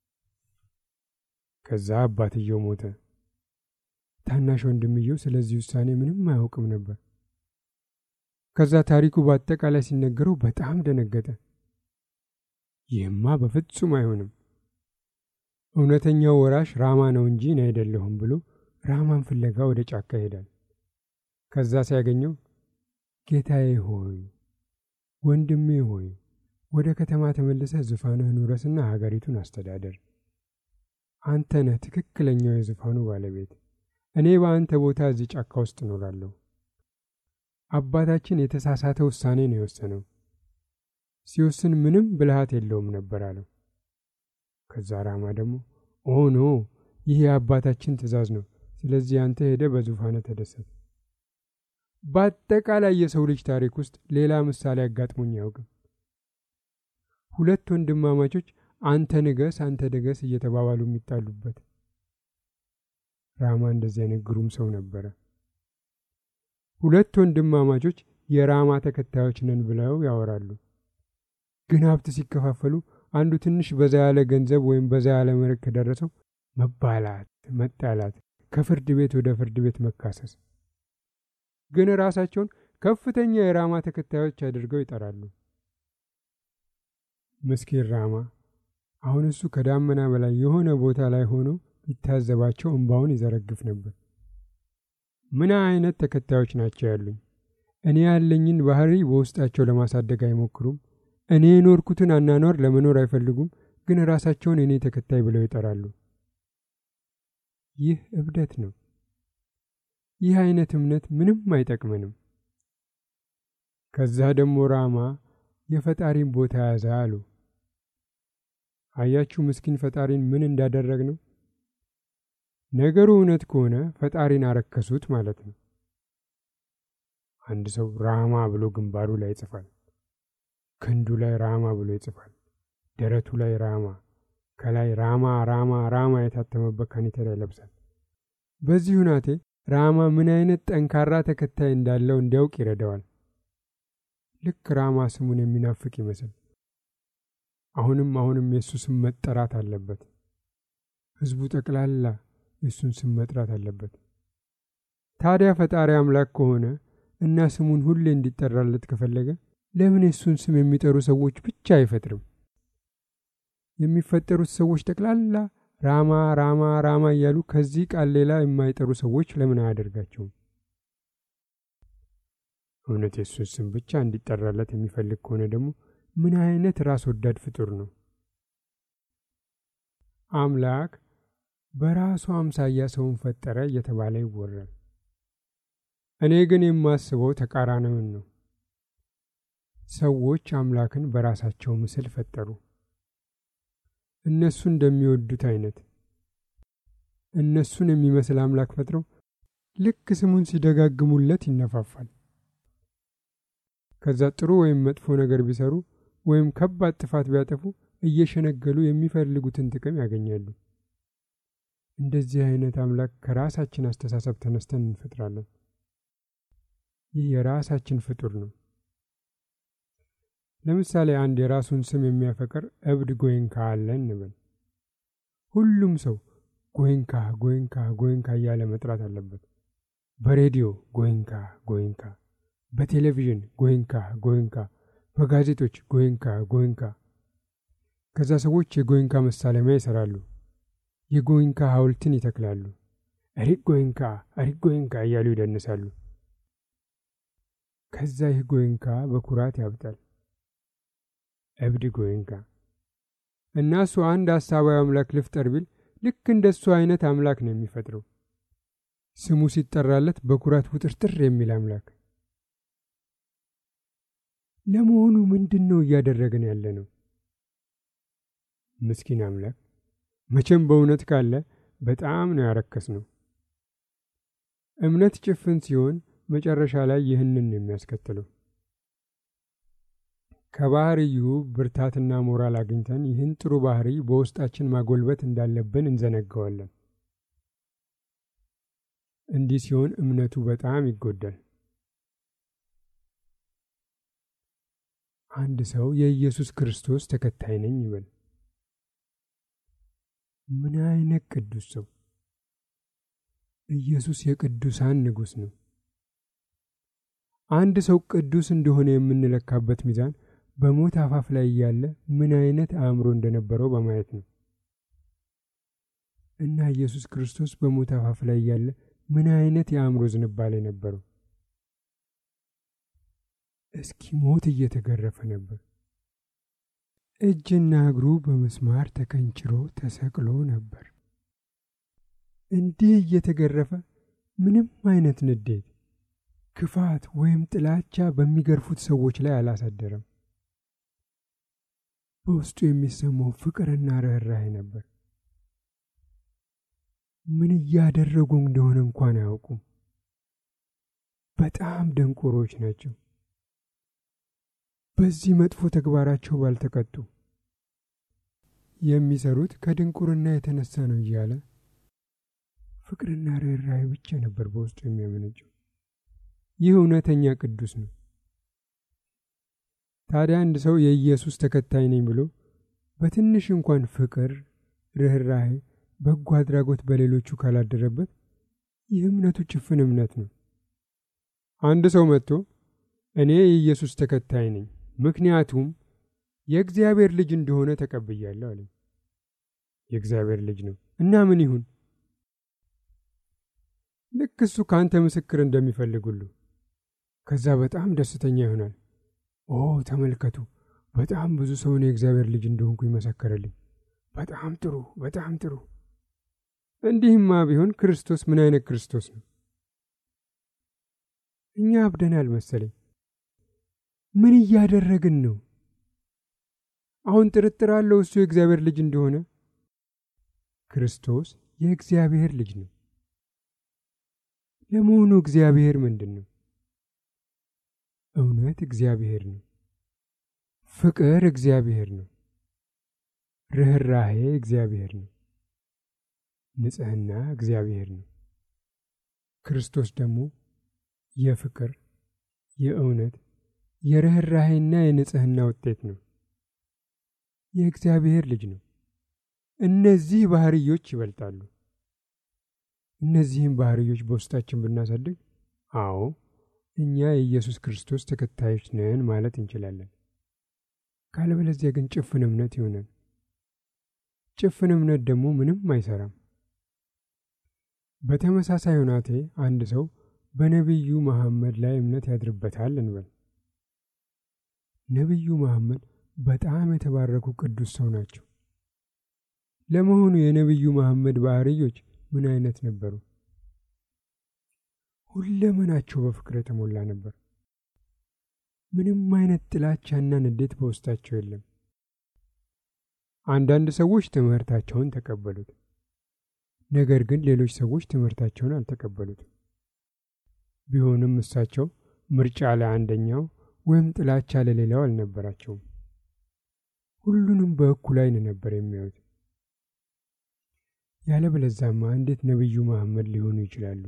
ከዛ አባትየው ሞተ። ታናሽ ወንድምየው ስለዚህ ውሳኔ ምንም አያውቅም ነበር። ከዛ ታሪኩ በአጠቃላይ ሲነገረው በጣም ደነገጠ። ይህማ በፍጹም አይሆንም፣ እውነተኛው ወራሽ ራማ ነው እንጂ እኔ አይደለሁም ብሎ ራማን ፍለጋ ወደ ጫካ ይሄዳል። ከዛ ሲያገኘው ጌታዬ ሆይ ወንድሜ ሆይ ወደ ከተማ ተመልሰህ ዙፋንህን ውረስና ሀገሪቱን አስተዳደር። አንተ ነህ ትክክለኛው የዙፋኑ ባለቤት። እኔ በአንተ ቦታ እዚህ ጫካ ውስጥ እኖራለሁ። አባታችን የተሳሳተ ውሳኔ ነው የወሰነው። ሲወስን ምንም ብልሃት የለውም ነበር አለው። ከዛ ራማ ደግሞ ኦ ኖ ይህ የአባታችን ትእዛዝ ነው። ስለዚህ አንተ ሄደ በዙፋነ ተደሰት። በአጠቃላይ የሰው ልጅ ታሪክ ውስጥ ሌላ ምሳሌ አጋጥሞኝ አያውቅም። ሁለት ወንድማማቾች አንተ ንገስ፣ አንተ ንገስ እየተባባሉ የሚጣሉበት። ራማ እንደዚህ አይነት ግሩም ሰው ነበረ። ሁለት ወንድማማቾች የራማ ተከታዮች ነን ብለው ያወራሉ። ግን ሀብት ሲከፋፈሉ አንዱ ትንሽ በዛ ያለ ገንዘብ ወይም በዛ ያለ መሬት ከደረሰው መባላት፣ መጣላት፣ ከፍርድ ቤት ወደ ፍርድ ቤት መካሰስ። ግን ራሳቸውን ከፍተኛ የራማ ተከታዮች አድርገው ይጠራሉ። ምስኪን ራማ አሁን እሱ ከዳመና በላይ የሆነ ቦታ ላይ ሆኖ ቢታዘባቸው እንባውን ይዘረግፍ ነበር። ምን አይነት ተከታዮች ናቸው ያሉኝ? እኔ ያለኝን ባህሪ በውስጣቸው ለማሳደግ አይሞክሩም። እኔ የኖርኩትን አናኗር ለመኖር አይፈልጉም። ግን ራሳቸውን እኔ ተከታይ ብለው ይጠራሉ። ይህ እብደት ነው። ይህ አይነት እምነት ምንም አይጠቅመንም። ከዛ ደግሞ ራማ የፈጣሪን ቦታ ያዘ አሉ። አያችሁ ምስኪን ፈጣሪን ምን እንዳደረግ ነው። ነገሩ እውነት ከሆነ ፈጣሪን አረከሱት ማለት ነው። አንድ ሰው ራማ ብሎ ግንባሩ ላይ ይጽፋል። ክንዱ ላይ ራማ ብሎ ይጽፋል። ደረቱ ላይ ራማ፣ ከላይ ራማ ራማ ራማ የታተመበት ካኒተራ ይለብሳል። በዚህ ሁናቴ ራማ ምን አይነት ጠንካራ ተከታይ እንዳለው እንዲያውቅ ይረዳዋል። ልክ ራማ ስሙን የሚናፍቅ ይመስል አሁንም አሁንም የእሱ ስም መጠራት አለበት። ሕዝቡ ጠቅላላ የእሱን ስም መጥራት አለበት። ታዲያ ፈጣሪ አምላክ ከሆነ እና ስሙን ሁሌ እንዲጠራለት ከፈለገ ለምን የእሱን ስም የሚጠሩ ሰዎች ብቻ አይፈጥርም? የሚፈጠሩት ሰዎች ጠቅላላ ራማ ራማ ራማ እያሉ ከዚህ ቃል ሌላ የማይጠሩ ሰዎች ለምን አያደርጋቸውም? እውነት የሱስ ስም ብቻ እንዲጠራለት የሚፈልግ ከሆነ ደግሞ ምን አይነት ራስ ወዳድ ፍጡር ነው? አምላክ በራሱ አምሳያ ሰውን ፈጠረ እየተባለ ይወራል። እኔ ግን የማስበው ተቃራኒውን ነው። ሰዎች አምላክን በራሳቸው ምስል ፈጠሩ። እነሱ እንደሚወዱት አይነት እነሱን የሚመስል አምላክ ፈጥረው ልክ ስሙን ሲደጋግሙለት ይነፋፋል። ከዛ ጥሩ ወይም መጥፎ ነገር ቢሰሩ ወይም ከባድ ጥፋት ቢያጠፉ እየሸነገሉ የሚፈልጉትን ጥቅም ያገኛሉ። እንደዚህ አይነት አምላክ ከራሳችን አስተሳሰብ ተነስተን እንፈጥራለን። ይህ የራሳችን ፍጡር ነው። ለምሳሌ አንድ የራሱን ስም የሚያፈቅር እብድ ጎይንካ አለ እንበል። ሁሉም ሰው ጎይንካ ጎይንካ ጎይንካ እያለ መጥራት አለበት። በሬዲዮ ጎይንካ ጎይንካ፣ በቴሌቪዥን ጎይንካ ጎይንካ፣ በጋዜጦች ጎይንካ ጎይንካ። ከዛ ሰዎች የጎይንካ መሳለሚያ ይሰራሉ። የጎይንካ ሐውልትን ይተክላሉ። እሪቅ ጎይንካ እሪቅ ጎይንካ እያሉ ይደንሳሉ። ከዛ ይህ ጎይንካ በኩራት ያብጣል። እብድ ጎይንካ እና እሱ አንድ ሐሳባዊ አምላክ ልፍጠር ቢል ልክ እንደ እሱ አይነት አምላክ ነው የሚፈጥረው። ስሙ ሲጠራለት በኩራት ውጥርጥር የሚል አምላክ። ለመሆኑ ምንድን ነው እያደረግን ያለ ነው? ምስኪን አምላክ መቼም በእውነት ካለ በጣም ነው ያረከስ ነው። እምነት ጭፍን ሲሆን መጨረሻ ላይ ይህንን ነው የሚያስከትለው። ከባህርዩ ብርታትና ሞራል አግኝተን ይህን ጥሩ ባህሪ በውስጣችን ማጎልበት እንዳለብን እንዘነጋዋለን። እንዲህ ሲሆን እምነቱ በጣም ይጎዳል። አንድ ሰው የኢየሱስ ክርስቶስ ተከታይ ነኝ ይበል። ምን አይነት ቅዱስ ሰው! ኢየሱስ የቅዱሳን ንጉሥ ነው። አንድ ሰው ቅዱስ እንደሆነ የምንለካበት ሚዛን በሞት አፋፍ ላይ እያለ ምን አይነት አእምሮ እንደነበረው በማየት ነው። እና ኢየሱስ ክርስቶስ በሞት አፋፍ ላይ እያለ ምን አይነት የአእምሮ ዝንባሌ ነበረው? እስኪ ሞት እየተገረፈ ነበር። እጅና እግሩ በመስማር ተከንችሮ ተሰቅሎ ነበር። እንዲህ እየተገረፈ ምንም አይነት ንዴት፣ ክፋት ወይም ጥላቻ በሚገርፉት ሰዎች ላይ አላሳደረም። በውስጡ የሚሰማው ፍቅርና ርኅራኄ ነበር። ምን እያደረጉ እንደሆነ እንኳን አያውቁም። በጣም ደንቆሮች ናቸው። በዚህ መጥፎ ተግባራቸው ባልተቀጡ የሚሰሩት ከድንቁርና የተነሳ ነው እያለ ፍቅርና ርኅራኄ ብቻ ነበር በውስጡ የሚያመነጨው። ይህ እውነተኛ ቅዱስ ነው። ታዲያ አንድ ሰው የኢየሱስ ተከታይ ነኝ ብሎ በትንሽ እንኳን ፍቅር፣ ርኅራኄ፣ በጎ አድራጎት በሌሎቹ ካላደረበት ይህ እምነቱ ጭፍን እምነት ነው። አንድ ሰው መጥቶ እኔ የኢየሱስ ተከታይ ነኝ ምክንያቱም የእግዚአብሔር ልጅ እንደሆነ ተቀብያለሁ አለኝ። የእግዚአብሔር ልጅ ነው እና ምን ይሁን? ልክ እሱ ከአንተ ምስክር እንደሚፈልግ ሁሉ ከዛ በጣም ደስተኛ ይሆናል። ኦ ተመልከቱ፣ በጣም ብዙ ሰው እኔ የእግዚአብሔር ልጅ እንደሆንኩ ይመሰከረልኝ። በጣም ጥሩ፣ በጣም ጥሩ። እንዲህማ ቢሆን ክርስቶስ ምን አይነት ክርስቶስ ነው? እኛ አብደናል መሰለኝ። ምን እያደረግን ነው? አሁን ጥርጥር አለው እሱ የእግዚአብሔር ልጅ እንደሆነ? ክርስቶስ የእግዚአብሔር ልጅ ነው። ለመሆኑ እግዚአብሔር ምንድን ነው? እውነት እግዚአብሔር ነው። ፍቅር እግዚአብሔር ነው። ርኅራሄ እግዚአብሔር ነው። ንጽሕና እግዚአብሔር ነው። ክርስቶስ ደግሞ የፍቅር የእውነት የርኅራሄና የንጽሕና ውጤት ነው። የእግዚአብሔር ልጅ ነው። እነዚህ ባህርዮች ይበልጣሉ። እነዚህም ባህርዮች በውስጣችን ብናሳድግ፣ አዎ እኛ የኢየሱስ ክርስቶስ ተከታዮች ነን ማለት እንችላለን። ካለበለዚያ ግን ጭፍን እምነት ይሆናል። ጭፍን እምነት ደግሞ ምንም አይሰራም። በተመሳሳይ ሁናቴ አንድ ሰው በነቢዩ መሐመድ ላይ እምነት ያድርበታል እንበል። ነቢዩ መሐመድ በጣም የተባረኩ ቅዱስ ሰው ናቸው። ለመሆኑ የነቢዩ መሐመድ ባህርዮች ምን አይነት ነበሩ? ሁለመናቸው በፍቅር የተሞላ ነበር። ምንም አይነት ጥላቻና ንዴት በውስጣቸው የለም። አንዳንድ ሰዎች ትምህርታቸውን ተቀበሉት፣ ነገር ግን ሌሎች ሰዎች ትምህርታቸውን አልተቀበሉትም። ቢሆንም እሳቸው ምርጫ ለአንደኛው ወይም ጥላቻ ለሌላው አልነበራቸውም። ሁሉንም በእኩል ዓይን ነበር የሚያዩት። ያለበለዛማ እንዴት ነቢዩ መሐመድ ሊሆኑ ይችላሉ?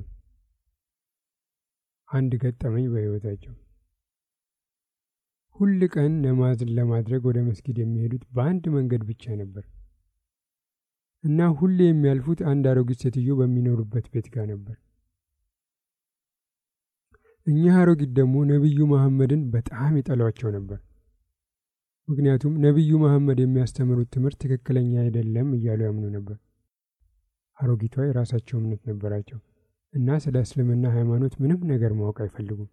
አንድ ገጠመኝ በሕይወታቸው ሁል ቀን ነማዝን ለማድረግ ወደ መስጊድ የሚሄዱት በአንድ መንገድ ብቻ ነበር እና ሁሌ የሚያልፉት አንድ አሮጊት ሴትዮ በሚኖሩበት ቤት ጋር ነበር። እኚህ አሮጊት ደግሞ ነቢዩ መሐመድን በጣም ይጠሏቸው ነበር። ምክንያቱም ነቢዩ መሐመድ የሚያስተምሩት ትምህርት ትክክለኛ አይደለም እያሉ ያምኑ ነበር። አሮጊቷ የራሳቸው እምነት ነበራቸው እና ስለ እስልምና ሃይማኖት ምንም ነገር ማወቅ አይፈልጉም።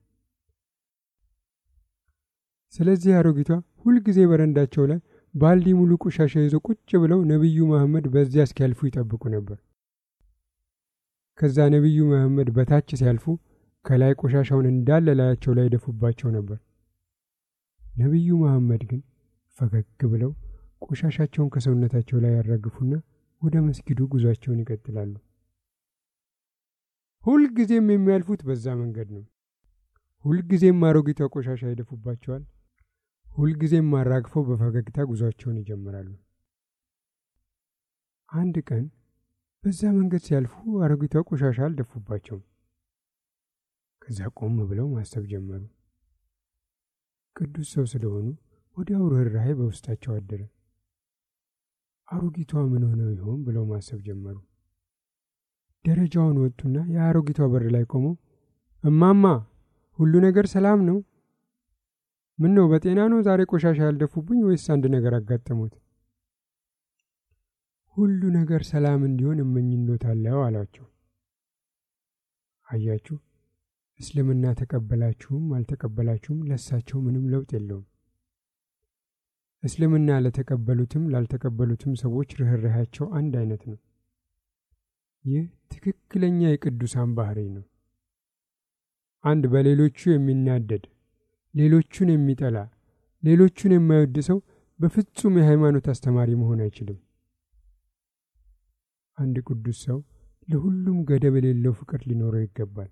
ስለዚህ አሮጊቷ ሁልጊዜ በረንዳቸው ላይ ባልዲ ሙሉ ቆሻሻ ይዘው ቁጭ ብለው ነቢዩ መሐመድ በዚያ እስኪያልፉ ይጠብቁ ነበር። ከዛ ነቢዩ መሐመድ በታች ሲያልፉ ከላይ ቆሻሻውን እንዳለ ላያቸው ላይ ይደፉባቸው ነበር። ነቢዩ መሐመድ ግን ፈገግ ብለው ቆሻሻቸውን ከሰውነታቸው ላይ ያራግፉና ወደ መስጊዱ ጉዟቸውን ይቀጥላሉ። ሁልጊዜም የሚያልፉት በዛ መንገድ ነው። ሁልጊዜም አሮጊቷ ቆሻሻ ይደፉባቸዋል። ሁልጊዜም አራግፈው በፈገግታ ጉዟቸውን ይጀምራሉ። አንድ ቀን በዛ መንገድ ሲያልፉ አሮጊቷ ቆሻሻ አልደፉባቸውም። ከዛ ቆም ብለው ማሰብ ጀመሩ። ቅዱስ ሰው ስለሆኑ ወዲያው ርኅራኄ በውስጣቸው አደረ። አሮጊቷ ምን ሆነው ይሆን ብለው ማሰብ ጀመሩ። ደረጃውን ወጡና የአሮጊቷ በር ላይ ቆመው እማማ ሁሉ ነገር ሰላም ነው? ምን ነው በጤና ነው ዛሬ ቆሻሻ ያልደፉብኝ ወይስ አንድ ነገር አጋጠሙት? ሁሉ ነገር ሰላም እንዲሆን እመኝሎታለሁ አሏቸው። አያችሁ፣ እስልምና ተቀበላችሁም አልተቀበላችሁም ለሳቸው ምንም ለውጥ የለውም። እስልምና ለተቀበሉትም ላልተቀበሉትም ሰዎች ርኅራኄያቸው አንድ አይነት ነው። ይህ ትክክለኛ የቅዱሳን ባህሪ ነው። አንድ በሌሎቹ የሚናደድ ሌሎቹን የሚጠላ ሌሎቹን የማይወድ ሰው በፍጹም የሃይማኖት አስተማሪ መሆን አይችልም። አንድ ቅዱስ ሰው ለሁሉም ገደብ የሌለው ፍቅር ሊኖረው ይገባል።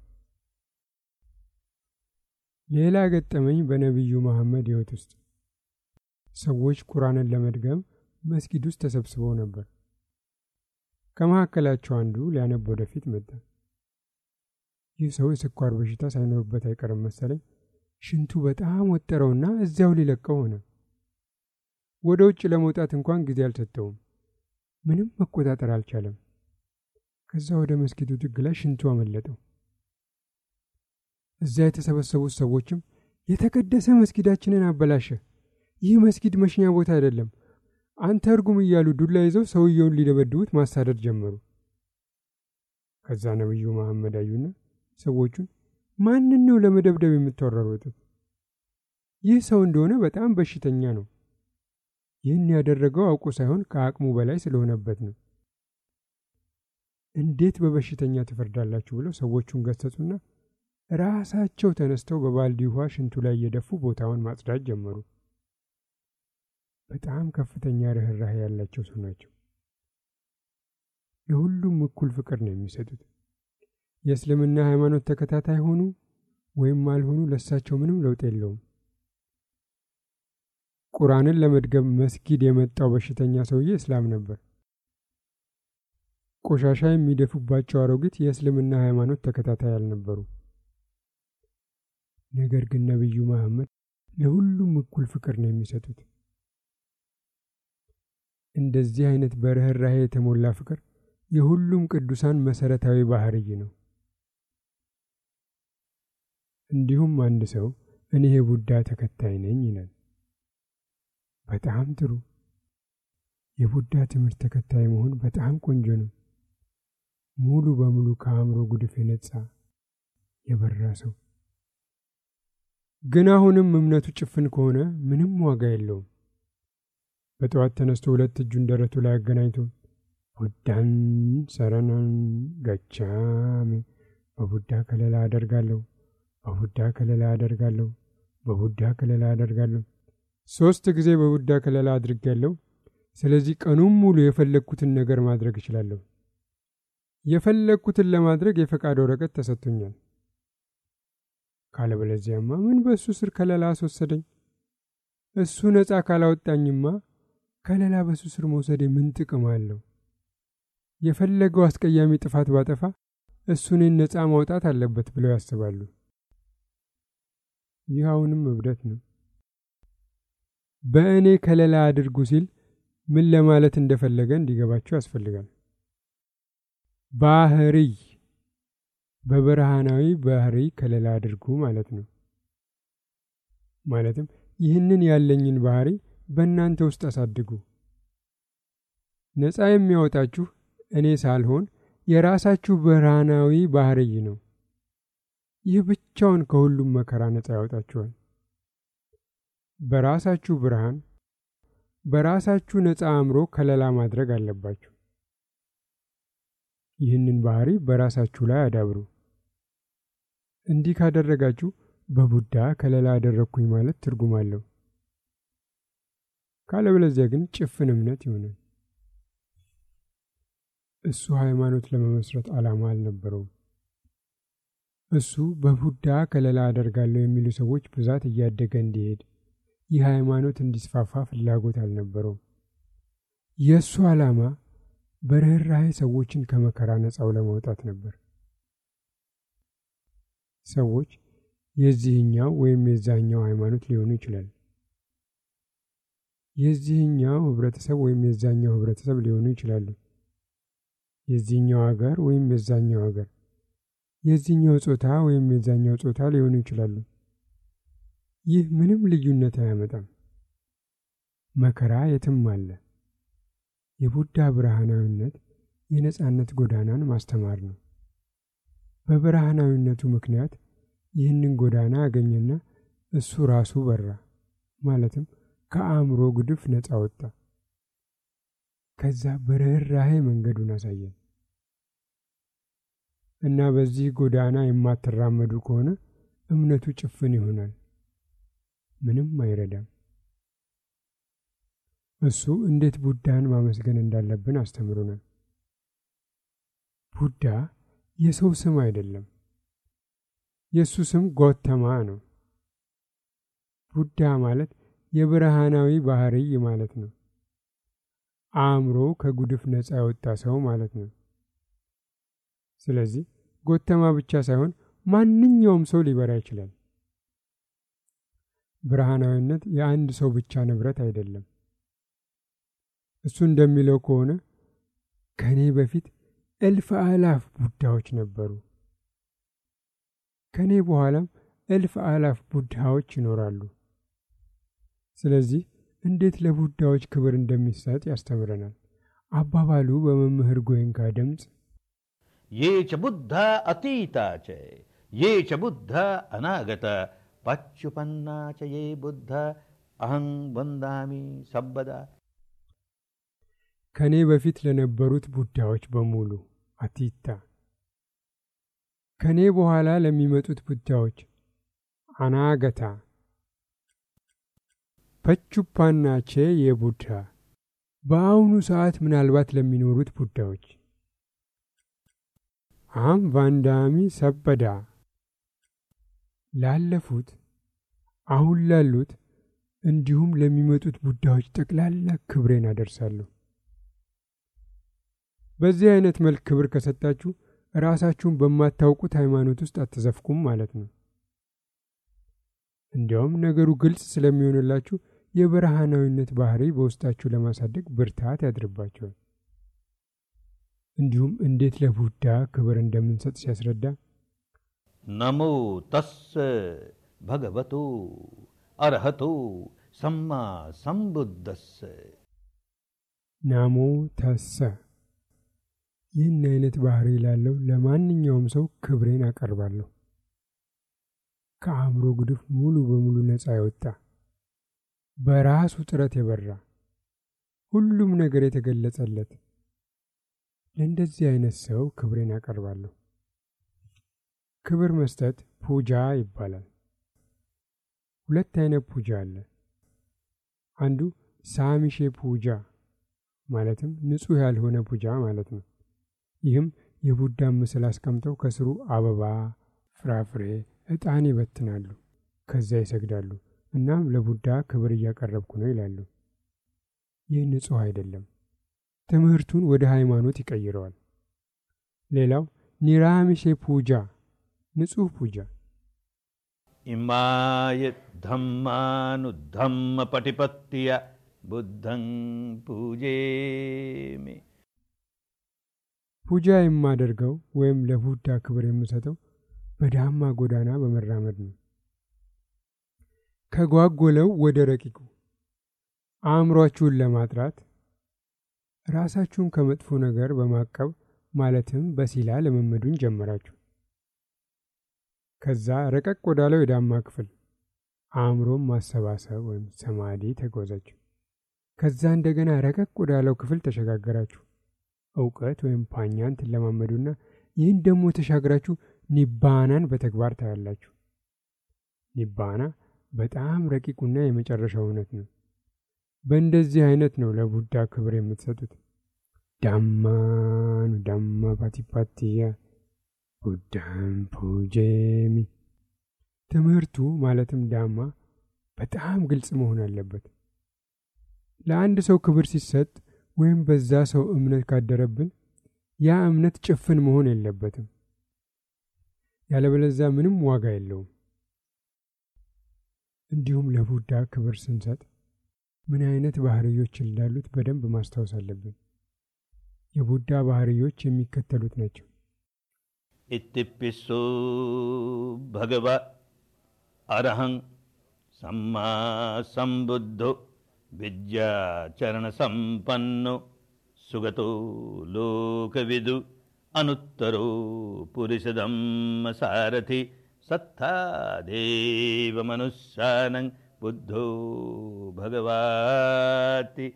ሌላ ገጠመኝ በነቢዩ መሐመድ ሕይወት ውስጥ ሰዎች ቁርአንን ለመድገም መስጊድ ውስጥ ተሰብስበው ነበር። ከመካከላቸው አንዱ ሊያነብ ወደፊት መጣ። ይህ ሰው የስኳር በሽታ ሳይኖርበት አይቀርም መሰለኝ። ሽንቱ በጣም ወጠረውና እዚያው ሊለቀው ሆነ። ወደ ውጭ ለመውጣት እንኳን ጊዜ አልሰጠውም። ምንም መቆጣጠር አልቻለም። ከዛ ወደ መስጊዱ ጥግ ላይ ሽንቱ አመለጠው። እዚያ የተሰበሰቡት ሰዎችም የተቀደሰ መስጊዳችንን አበላሸ፣ ይህ መስጊድ መሽኛ ቦታ አይደለም፣ አንተ እርጉም እያሉ ዱላ ይዘው ሰውየውን ሊደበድቡት ማሳደድ ጀመሩ። ከዛ ነቢዩ መሐመድ አዩና ሰዎቹን ማንን ነው ለመደብደብ የምትወረሩት? ይህ ሰው እንደሆነ በጣም በሽተኛ ነው። ይህን ያደረገው አውቆ ሳይሆን ከአቅሙ በላይ ስለሆነበት ነው። እንዴት በበሽተኛ ትፈርዳላችሁ? ብለው ሰዎቹን ገሰጹና ራሳቸው ተነስተው በባልዲ ውሃ ሽንቱ ላይ እየደፉ ቦታውን ማጽዳት ጀመሩ። በጣም ከፍተኛ ርኅራኄ ያላቸው ሰው ናቸው። ለሁሉም እኩል ፍቅር ነው የሚሰጡት። የእስልምና ሃይማኖት ተከታታይ ሆኑ ወይም አልሆኑ ለሳቸው ምንም ለውጥ የለውም። ቁርአንን ለመድገም መስጊድ የመጣው በሽተኛ ሰውዬ እስላም ነበር። ቆሻሻ የሚደፉባቸው አሮጊት የእስልምና ሃይማኖት ተከታታይ አልነበሩ። ነገር ግን ነቢዩ መሐመድ ለሁሉም እኩል ፍቅር ነው የሚሰጡት። እንደዚህ አይነት በርኅራኄ የተሞላ ፍቅር የሁሉም ቅዱሳን መሰረታዊ ባህርይ ነው። እንዲሁም አንድ ሰው እኔ የቡዳ ተከታይ ነኝ ይላል። በጣም ጥሩ። የቡዳ ትምህርት ተከታይ መሆን በጣም ቆንጆ ነው። ሙሉ በሙሉ ከአእምሮ ጉድፍ የነጻ የበራ ሰው። ግን አሁንም እምነቱ ጭፍን ከሆነ ምንም ዋጋ የለውም። በጠዋት ተነስቶ ሁለት እጁን ደረቱ ላይ አገናኝቶ ቡዳን ሰረናን ገቻሜ በቡዳ ከለላ አደርጋለሁ፣ በቡዳ ከለላ አደርጋለሁ፣ በቡዳ ከለላ አደርጋለሁ። ሶስት ጊዜ በቡዳ ከለላ አድርጌያለሁ። ስለዚህ ቀኑን ሙሉ የፈለግኩትን ነገር ማድረግ እችላለሁ። የፈለግኩትን ለማድረግ የፈቃድ ወረቀት ተሰጥቶኛል። ካለበለዚያማ ምን በእሱ ስር ከለላ አስወሰደኝ? እሱ ነፃ ካላወጣኝማ ከለላ በሱ ስር መውሰዴ ምን ጥቅም አለው? የፈለገው አስቀያሚ ጥፋት ባጠፋ እሱ እኔን ነፃ ማውጣት አለበት ብለው ያስባሉ። ይህ አሁንም እብደት ነው። በእኔ ከለላ አድርጉ ሲል ምን ለማለት እንደፈለገ እንዲገባቸው ያስፈልጋል። ባህርይ በብርሃናዊ ባህሪ ከለላ አድርጉ ማለት ነው። ማለትም ይህንን ያለኝን ባህሪ በእናንተ ውስጥ አሳድጉ። ነፃ የሚያወጣችሁ እኔ ሳልሆን የራሳችሁ ብርሃናዊ ባህርይ ነው። ይህ ብቻውን ከሁሉም መከራ ነፃ ያወጣችኋል። በራሳችሁ ብርሃን በራሳችሁ ነፃ አእምሮ ከለላ ማድረግ አለባችሁ። ይህንን ባህሪ በራሳችሁ ላይ አዳብሩ። እንዲህ ካደረጋችሁ በቡዳ ከለላ አደረግኩኝ ማለት ትርጉም አለው። ካለበለዚያ ግን ጭፍን እምነት ይሆናል። እሱ ሃይማኖት ለመመስረት ዓላማ አልነበረውም። እሱ በቡዳ ከለላ አደርጋለሁ የሚሉ ሰዎች ብዛት እያደገ እንዲሄድ ይህ ሃይማኖት እንዲስፋፋ ፍላጎት አልነበረውም። የእሱ ዓላማ በርኅራኄ ሰዎችን ከመከራ ነፃው ለማውጣት ነበር። ሰዎች የዚህኛው ወይም የዛኛው ሃይማኖት ሊሆኑ ይችላል። የዚህኛው ህብረተሰብ ወይም የዛኛው ህብረተሰብ ሊሆኑ ይችላሉ። የዚህኛው ሀገር ወይም የዛኛው ሀገር፣ የዚህኛው ጾታ ወይም የዛኛው ጾታ ሊሆኑ ይችላሉ። ይህ ምንም ልዩነት አያመጣም። መከራ የትም አለ። የቡዳ ብርሃናዊነት የነጻነት ጎዳናን ማስተማር ነው። በብርሃናዊነቱ ምክንያት ይህንን ጎዳና አገኘና እሱ ራሱ በራ፣ ማለትም ከአእምሮ ጉድፍ ነፃ ወጣ። ከዛ በርኅራኄ መንገዱን አሳየን እና በዚህ ጎዳና የማትራመዱ ከሆነ እምነቱ ጭፍን ይሆናል፣ ምንም አይረዳም። እሱ እንዴት ቡዳን ማመስገን እንዳለብን አስተምሮናል። ቡዳ የሰው ስም አይደለም። የእሱ ስም ጎተማ ነው። ቡዳ ማለት የብርሃናዊ ባህርይ ማለት ነው። አእምሮ ከጉድፍ ነፃ የወጣ ሰው ማለት ነው። ስለዚህ ጎተማ ብቻ ሳይሆን ማንኛውም ሰው ሊበራ ይችላል። ብርሃናዊነት የአንድ ሰው ብቻ ንብረት አይደለም። እሱ እንደሚለው ከሆነ ከእኔ በፊት እልፍ አላፍ ቡዳዎች ነበሩ፣ ከእኔ በኋላም እልፍ አላፍ ቡዳዎች ይኖራሉ። ስለዚህ እንዴት ለቡዳዎች ክብር እንደሚሰጥ ያስተምረናል። አባባሉ በመምህር ጎይንካ ድምፅ
ये च बुद्ध अतीता च ये च बुद्ध अनागत पच्युपन्ना च ये बुद्ध अहं वन्दामि ሰበዳ
ከእኔ በፊት ለነበሩት ቡዳዎች በሙሉ አቲታ፣ ከእኔ በኋላ ለሚመጡት ቡዳዎች አናገታ፣ ፐቹፓናቼ የቡዳ በአሁኑ ሰዓት ምናልባት ለሚኖሩት ቡዳዎች አም ቫንዳሚ ሰበዳ ላለፉት አሁን ላሉት እንዲሁም ለሚመጡት ቡዳዎች ጠቅላላ ክብሬን አደርሳለሁ። በዚህ አይነት መልክ ክብር ከሰጣችሁ ራሳችሁን በማታውቁት ሃይማኖት ውስጥ አትዘፍቁም ማለት ነው። እንዲያውም ነገሩ ግልጽ ስለሚሆንላችሁ የብርሃናዊነት ባህሪ በውስጣችሁ ለማሳደግ ብርታት ያድርባቸዋል። እንዲሁም እንዴት ለቡዳ ክብር እንደምንሰጥ ሲያስረዳ
ነሞ ተስ भगवतो አርህቶ ሰማ ሰምቡደስ
ናሞ ተሰ ይህን አይነት ባህሪ ላለው ለማንኛውም ሰው ክብሬን አቀርባለሁ። ከአእምሮ ጉድፍ ሙሉ በሙሉ ነፃ የወጣ በራሱ ጥረት የበራ ሁሉም ነገር የተገለጸለት ለእንደዚህ አይነት ሰው ክብሬን አቀርባለሁ። ክብር መስጠት ፑጃ ይባላል። ሁለት አይነት ፑጃ አለ። አንዱ ሳሚሼ ፑጃ ማለትም ንጹሕ ያልሆነ ፑጃ ማለት ነው። ይህም የቡዳን ምስል አስቀምጠው ከስሩ አበባ፣ ፍራፍሬ፣ ዕጣን ይበትናሉ። ከዚያ ይሰግዳሉ። እናም ለቡዳ ክብር እያቀረብኩ ነው ይላሉ። ይህ ንጹሕ አይደለም። ትምህርቱን ወደ ሃይማኖት ይቀይረዋል። ሌላው ኒራሚሼ ፑጃ ንጹሕ ፑጃ
इमाय धम्मानुधम्म पटिपत्य बुद्धं पूजेमि
ፑጃ የማደርገው ወይም ለቡዳ ክብር የምሰጠው በዳማ ጎዳና በመራመድ ነው። ከጓጎለው ወደ ረቂቁ አእምሯችሁን ለማጥራት ራሳችሁን ከመጥፎ ነገር በማቀብ ማለትም በሲላ ልምምዱን ጀመራችሁ። ከዛ ረቀቅ ወዳለው የዳማ ክፍል አእምሮም ማሰባሰብ ወይም ሰማዲ ተጓዛችሁ። ከዛ እንደገና ረቀቅ ወዳለው ክፍል ተሸጋገራችሁ። እውቀት ወይም ፓኛን ትለማመዱና ይህን ደግሞ ተሻግራችሁ ኒባናን በተግባር ታያላችሁ። ኒባና በጣም ረቂቁና የመጨረሻው እውነት ነው። በእንደዚህ አይነት ነው ለቡዳ ክብር የምትሰጡት። ዳማኑ ዳማ ፓቲፓቲያ ቡዳን ፑጄሚ። ትምህርቱ ማለትም ዳማ በጣም ግልጽ መሆን አለበት። ለአንድ ሰው ክብር ሲሰጥ ወይም በዛ ሰው እምነት ካደረብን ያ እምነት ጭፍን መሆን የለበትም። ያለበለዛ ምንም ዋጋ የለውም። እንዲሁም ለቡዳ ክብር ስንሰጥ ምን አይነት ባህርዮች እንዳሉት በደንብ ማስታወስ አለብን። የቡዳ ባህርዮች የሚከተሉት ናቸው።
इत्तिप्पिस्सो भगव अरहं सम्मा सम्बुद्धो विद्याचरणसम्पन्नो सुगतो लोकविदु अनुत्तरो पुरुषधम्म सारथि सत्तादेव मनुष्यानं बुद्धो भगवाति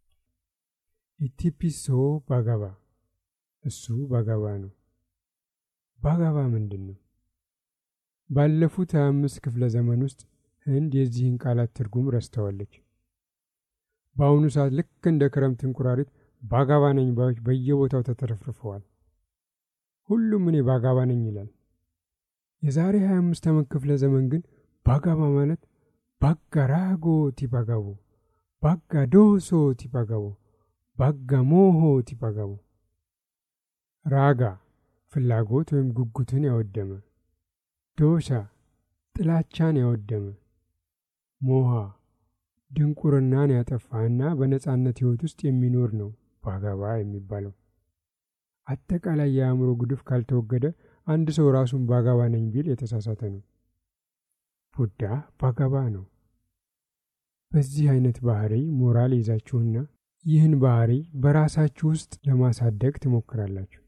ኢቲፒሶ ባጋባ እሱ ባጋባ ነው። ባጋባ ምንድን ነው? ባለፉት ሀያ አምስት ክፍለ ዘመን ውስጥ ህንድ የዚህን ቃላት ትርጉም ረስተዋለች። በአሁኑ ሰዓት ልክ እንደ ክረምት እንቁራሪት ባጋባ ነኝ ባዮች በየቦታው ተተረፍርፈዋል። ሁሉም እኔ ባጋባ ነኝ ይላል። የዛሬ ሀያ አምስት ዓመት ክፍለ ዘመን ግን ባጋባ ማለት ባጋ ራጎ ቲባጋቦ፣ ባጋ ዶሶ ቲባጋቦ፣ ባጋ ሞሆ ቲባጋቦ ራጋ ፍላጎት ወይም ጉጉትን ያወደመ፣ ዶሻ ጥላቻን ያወደመ፣ ሞሃ ድንቁርናን ያጠፋ እና በነጻነት ሕይወት ውስጥ የሚኖር ነው ባጋባ የሚባለው። አጠቃላይ የአእምሮ ጉድፍ ካልተወገደ አንድ ሰው ራሱን ባጋባ ነኝ ቢል የተሳሳተ ነው። ቡዳ ባጋባ ነው። በዚህ አይነት ባህሪ ሞራል ይዛችሁና ይህን ባህሪ በራሳችሁ ውስጥ ለማሳደግ ትሞክራላችሁ።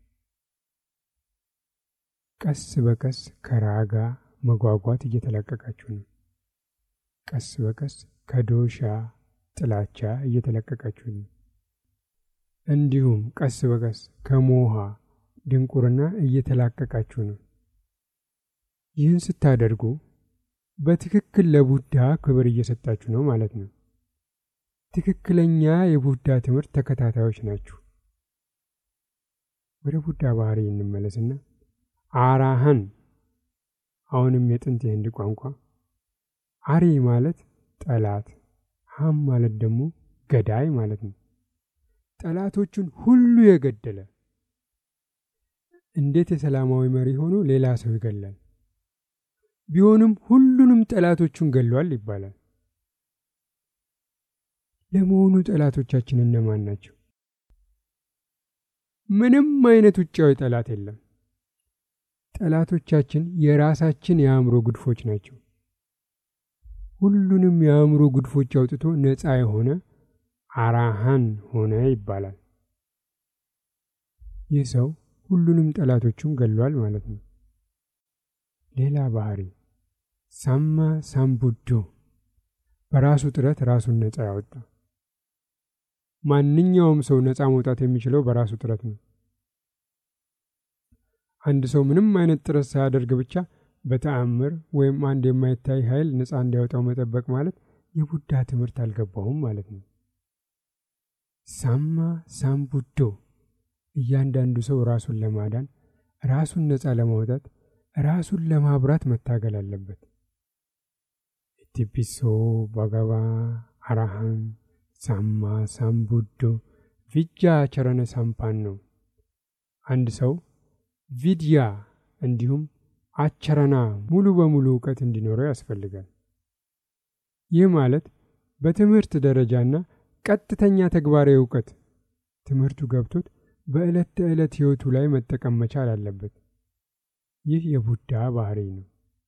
ቀስ በቀስ ከራጋ መጓጓት እየተለቀቃችሁ ነው። ቀስ በቀስ ከዶሻ ጥላቻ እየተለቀቃችሁ ነው። እንዲሁም ቀስ በቀስ ከሞሃ ድንቁርና እየተላቀቃችሁ ነው። ይህን ስታደርጉ በትክክል ለቡዳ ክብር እየሰጣችሁ ነው ማለት ነው። ትክክለኛ የቡዳ ትምህርት ተከታታዮች ናችሁ። ወደ ቡዳ ባህሪ እንመለስና አራህን አሁንም የጥንት የህንድ ቋንቋ አሪ ማለት ጠላት፣ ሀም ማለት ደግሞ ገዳይ ማለት ነው። ጠላቶቹን ሁሉ የገደለ እንዴት የሰላማዊ መሪ ሆኖ ሌላ ሰው ይገላል? ቢሆንም ሁሉንም ጠላቶቹን ገሏል ይባላል። ለመሆኑ ጠላቶቻችን እነማን ናቸው? ምንም አይነት ውጫዊ ጠላት የለም። ጠላቶቻችን የራሳችን የአእምሮ ጉድፎች ናቸው። ሁሉንም የአእምሮ ጉድፎች አውጥቶ ነፃ የሆነ አራሃን ሆነ ይባላል። ይህ ሰው ሁሉንም ጠላቶቹን ገሏል ማለት ነው። ሌላ ባህሪ ሳማ ሳምቡዶ በራሱ ጥረት ራሱን ነፃ ያወጣ። ማንኛውም ሰው ነፃ መውጣት የሚችለው በራሱ ጥረት ነው። አንድ ሰው ምንም አይነት ጥረት ሳያደርግ ብቻ በተአምር ወይም አንድ የማይታይ ኃይል ነፃ እንዲያወጣው መጠበቅ ማለት የቡዳ ትምህርት አልገባውም ማለት ነው። ሳማ ሳምቡዶ እያንዳንዱ ሰው ራሱን ለማዳን ራሱን ነፃ ለማውጣት ራሱን ለማብራት መታገል አለበት። ኢቲፒሶ ባጋባ አራሃን ሳማ ሳምቡዶ ቪጃ ቸረነ ሳምፓን ነው። አንድ ሰው ቪድያ እንዲሁም አቸረና ሙሉ በሙሉ እውቀት እንዲኖረው ያስፈልጋል። ይህ ማለት በትምህርት ደረጃና ቀጥተኛ ተግባራዊ እውቀት ትምህርቱ ገብቶት በዕለት ተዕለት ሕይወቱ ላይ መጠቀም መቻል አለበት። ይህ የቡዳ ባህሪ ነው።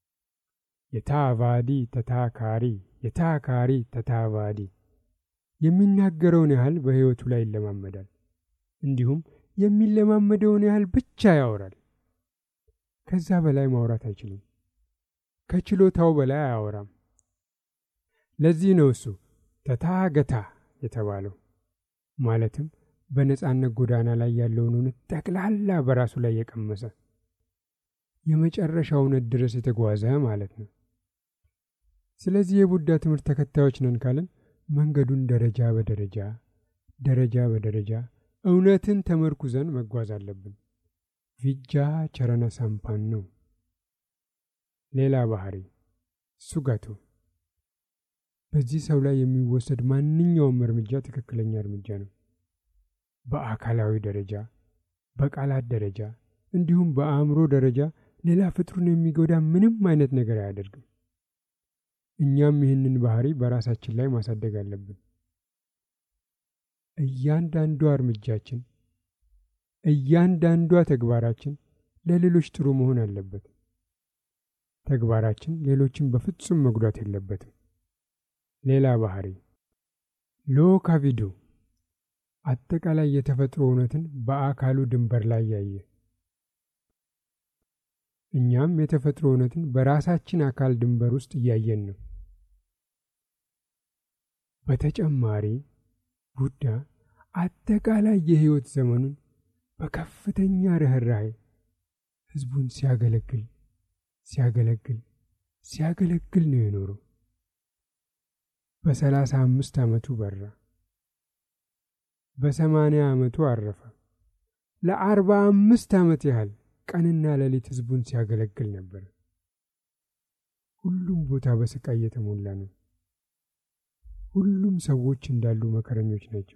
የታቫዲ ተታካሪ፣ የታካሪ ተታቫዲ የሚናገረውን ያህል በሕይወቱ ላይ ይለማመዳል። እንዲሁም የሚለማመደውን ያህል ብቻ ያወራል። ከዛ በላይ ማውራት አይችልም። ከችሎታው በላይ አያወራም። ለዚህ ነው እሱ ተታገታ የተባለው። ማለትም በነጻነት ጎዳና ላይ ያለውን እውነት ጠቅላላ በራሱ ላይ የቀመሰ የመጨረሻው እውነት ድረስ የተጓዘ ማለት ነው። ስለዚህ የቡዳ ትምህርት ተከታዮች ነን ካልን መንገዱን ደረጃ በደረጃ ደረጃ በደረጃ እውነትን ተመርኩዘን መጓዝ አለብን። ቪጃ ቸረነ ሳምፓን ነው። ሌላ ባህሪ ሱጋቶ በዚህ ሰው ላይ የሚወሰድ ማንኛውም እርምጃ ትክክለኛ እርምጃ ነው። በአካላዊ ደረጃ፣ በቃላት ደረጃ እንዲሁም በአእምሮ ደረጃ ሌላ ፍጥሩን የሚጎዳ ምንም አይነት ነገር አያደርግም። እኛም ይህንን ባህሪ በራሳችን ላይ ማሳደግ አለብን። እያንዳንዷ እርምጃችን፣ እያንዳንዷ ተግባራችን ለሌሎች ጥሩ መሆን አለበት። ተግባራችን ሌሎችን በፍጹም መጉዳት የለበትም። ሌላ ባህሪ ሎካቪዶ አጠቃላይ የተፈጥሮ እውነትን በአካሉ ድንበር ላይ ያየ። እኛም የተፈጥሮ እውነትን በራሳችን አካል ድንበር ውስጥ እያየን ነው። በተጨማሪ ቡዳ አጠቃላይ የሕይወት ዘመኑን በከፍተኛ ርኅራኄ ሕዝቡን ሲያገለግል ሲያገለግል ሲያገለግል ነው የኖረው። በሰላሳ አምስት ዓመቱ በራ። በሰማንያ ዓመቱ አረፈ። ለአርባ አምስት ዓመት ያህል ቀንና ሌሊት ሕዝቡን ሲያገለግል ነበር። ሁሉም ቦታ በስቃይ የተሞላ ነው። ሁሉም ሰዎች እንዳሉ መከረኞች ናቸው።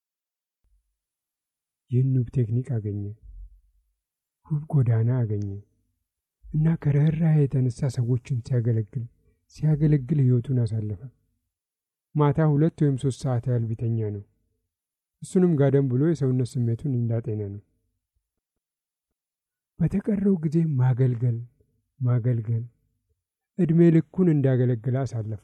ይህን ውብ ቴክኒክ አገኘ፣ ውብ ጎዳና አገኘ እና ከርኅራኄ የተነሳ ሰዎችን ሲያገለግል ሲያገለግል ሕይወቱን አሳለፈ። ማታ ሁለት ወይም ሶስት ሰዓት ያህል ቢተኛ ነው። እሱንም ጋደም ብሎ የሰውነት ስሜቱን እንዳጤነ ነው። በተቀረው ጊዜ ማገልገል ማገልገል ዕድሜ ልኩን እንዳገለገለ አሳለፈ።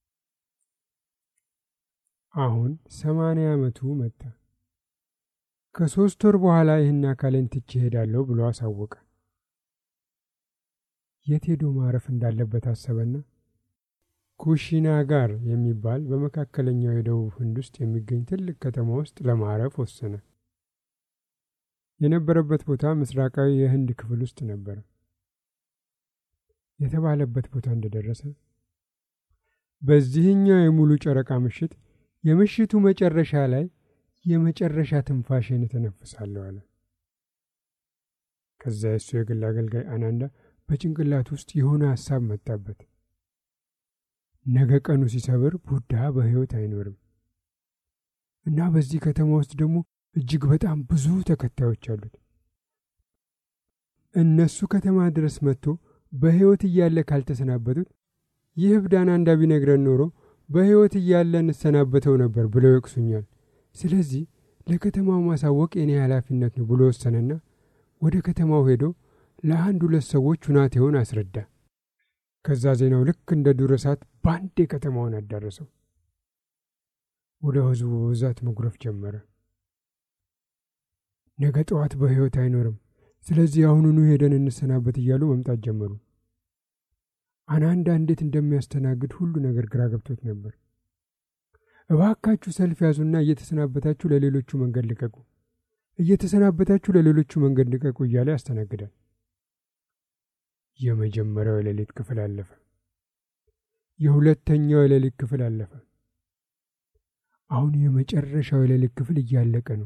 አሁን ሰማንያ ዓመቱ መጣ። ከሦስት ወር በኋላ ይህን አካሌን ትቼ እሄዳለሁ ብሎ አሳወቀ። የት ሄዶ ማረፍ እንዳለበት አሰበና ኩሺናጋር የሚባል በመካከለኛው የደቡብ ህንድ ውስጥ የሚገኝ ትልቅ ከተማ ውስጥ ለማረፍ ወሰነ። የነበረበት ቦታ ምስራቃዊ የህንድ ክፍል ውስጥ ነበረ። የተባለበት ቦታ እንደደረሰ በዚህኛው የሙሉ ጨረቃ ምሽት የምሽቱ መጨረሻ ላይ የመጨረሻ ትንፋሽን እተነፍሳለሁ አለ። ከዛ የእሱ የግል አገልጋይ አናንዳ በጭንቅላት ውስጥ የሆነ ሐሳብ መጣበት። ነገ ቀኑ ሲሰብር ቡዳ በሕይወት አይኖርም እና በዚህ ከተማ ውስጥ ደግሞ እጅግ በጣም ብዙ ተከታዮች አሉት። እነሱ ከተማ ድረስ መጥቶ በሕይወት እያለ ካልተሰናበቱት ይህ እብዳን አንዳ ቢነግረን ኖሮ በሕይወት እያለ እንሰናበተው ነበር ብለው ይወቅሱኛል። ስለዚህ ለከተማው ማሳወቅ የኔ ኃላፊነት ነው ብሎ ወሰነና ወደ ከተማው ሄዶ ለአንድ ሁለት ሰዎች ሁናቴውን አስረዳ። ከዛ ዜናው ልክ እንደ ዱር እሳት በአንዴ ከተማውን አዳረሰው። ወደ ሕዝቡ በብዛት መጉረፍ ጀመረ። ነገ ጠዋት በሕይወት አይኖርም፣ ስለዚህ አሁኑኑ ሄደን እንሰናበት እያሉ መምጣት ጀመሩ። አናንዳ እንዴት እንደሚያስተናግድ ሁሉ ነገር ግራ ገብቶት ነበር። እባካችሁ ሰልፍ ያዙና እየተሰናበታችሁ ለሌሎቹ መንገድ ልቀቁ፣ እየተሰናበታችሁ ለሌሎቹ መንገድ ልቀቁ እያለ ያስተናግዳል። የመጀመሪያው የሌሊት ክፍል አለፈ። የሁለተኛው የሌሊት ክፍል አለፈ። አሁን የመጨረሻው የሌሊት ክፍል እያለቀ ነው።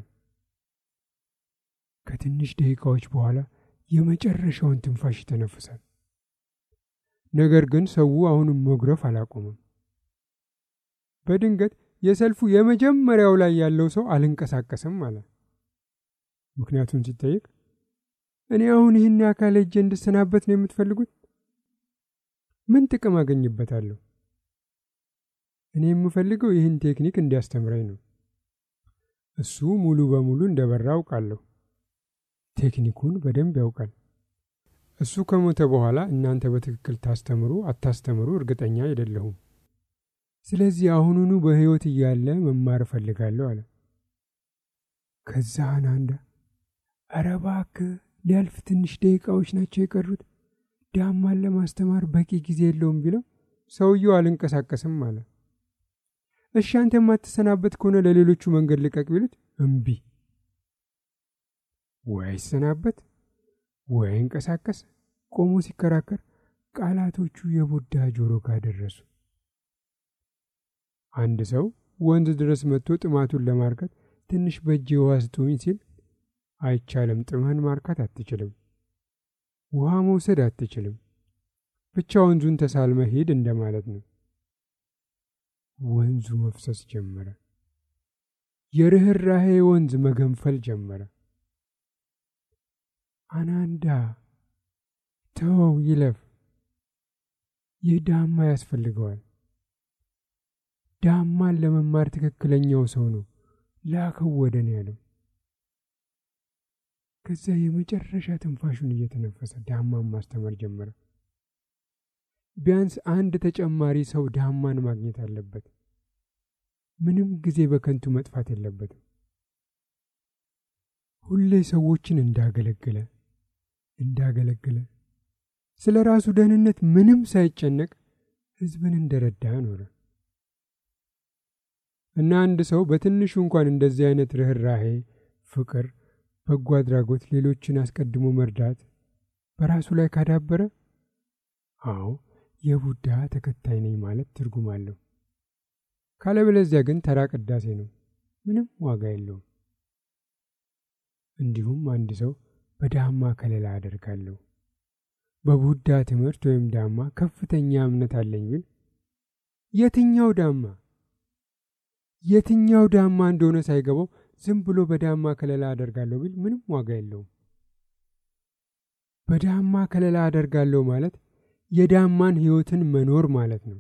ከትንሽ ደቂቃዎች በኋላ የመጨረሻውን ትንፋሽ ይተነፍሳል። ነገር ግን ሰው አሁንም መጉረፍ አላቆመም። በድንገት የሰልፉ የመጀመሪያው ላይ ያለው ሰው አልንቀሳቀስም አለ። ምክንያቱም ሲጠይቅ እኔ አሁን ይህን አካል ሄጄ እንድሰናበት ነው የምትፈልጉት? ምን ጥቅም አገኝበታለሁ? እኔ የምፈልገው ይህን ቴክኒክ እንዲያስተምረኝ ነው። እሱ ሙሉ በሙሉ እንደበራ አውቃለሁ። ቴክኒኩን በደንብ ያውቃል። እሱ ከሞተ በኋላ እናንተ በትክክል ታስተምሩ አታስተምሩ እርግጠኛ አይደለሁም። ስለዚህ አሁኑኑ በሕይወት እያለ መማር እፈልጋለሁ አለ። ከዛ አናንዳ ኧረ እባክህ ሊያልፍ ትንሽ ደቂቃዎች ናቸው የቀሩት፣ ዳማን ለማስተማር በቂ ጊዜ የለውም ቢለው ሰውየው አልንቀሳቀስም አለ። እሺ አንተ የማትሰናበት ከሆነ ለሌሎቹ መንገድ ልቀቅ ቢሉት እምቢ። ወይ አይሰናበት ወይ አይንቀሳቀስ። ቆሞ ሲከራከር ቃላቶቹ የቡዳ ጆሮ ጋር ደረሱ። አንድ ሰው ወንዝ ድረስ መጥቶ ጥማቱን ለማርካት ትንሽ በእጅ ውሃ ስጡኝ ሲል አይቻልም፣ ጥምህን ማርካት አትችልም፣ ውሃ መውሰድ አትችልም፣ ብቻ ወንዙን ተሳልመ ሂድ እንደማለት ነው። ወንዙ መፍሰስ ጀመረ። የርኅራሄ ወንዝ መገንፈል ጀመረ። አናንዳ ተወው ይለፍ። ይህ ዳማ ያስፈልገዋል። ዳማን ለመማር ትክክለኛው ሰው ነው ላከው ወደ እኔ ያለው። ከዚያ የመጨረሻ ትንፋሹን እየተነፈሰ ዳማን ማስተማር ጀመረ። ቢያንስ አንድ ተጨማሪ ሰው ዳማን ማግኘት አለበት። ምንም ጊዜ በከንቱ መጥፋት የለበትም። ሁሌ ሰዎችን እንዳገለገለ እንዳገለገለ ስለ ራሱ ደህንነት ምንም ሳይጨነቅ ሕዝብን እንደረዳ ኖረ እና አንድ ሰው በትንሹ እንኳን እንደዚህ አይነት ርኅራሄ፣ ፍቅር፣ በጎ አድራጎት፣ ሌሎችን አስቀድሞ መርዳት በራሱ ላይ ካዳበረ አዎ የቡዳ ተከታይ ነኝ ማለት ትርጉም አለው። ካለበለዚያ ግን ተራ ቅዳሴ ነው፣ ምንም ዋጋ የለውም። እንዲሁም አንድ ሰው በዳማ ከለላ አደርጋለሁ በቡዳ ትምህርት ወይም ዳማ ከፍተኛ እምነት አለኝ ቢል የትኛው ዳማ የትኛው ዳማ እንደሆነ ሳይገባው ዝም ብሎ በዳማ ከለላ አደርጋለሁ ቢል ምንም ዋጋ የለውም። በዳማ ከለላ አደርጋለሁ ማለት የዳማን ሕይወትን መኖር ማለት ነው።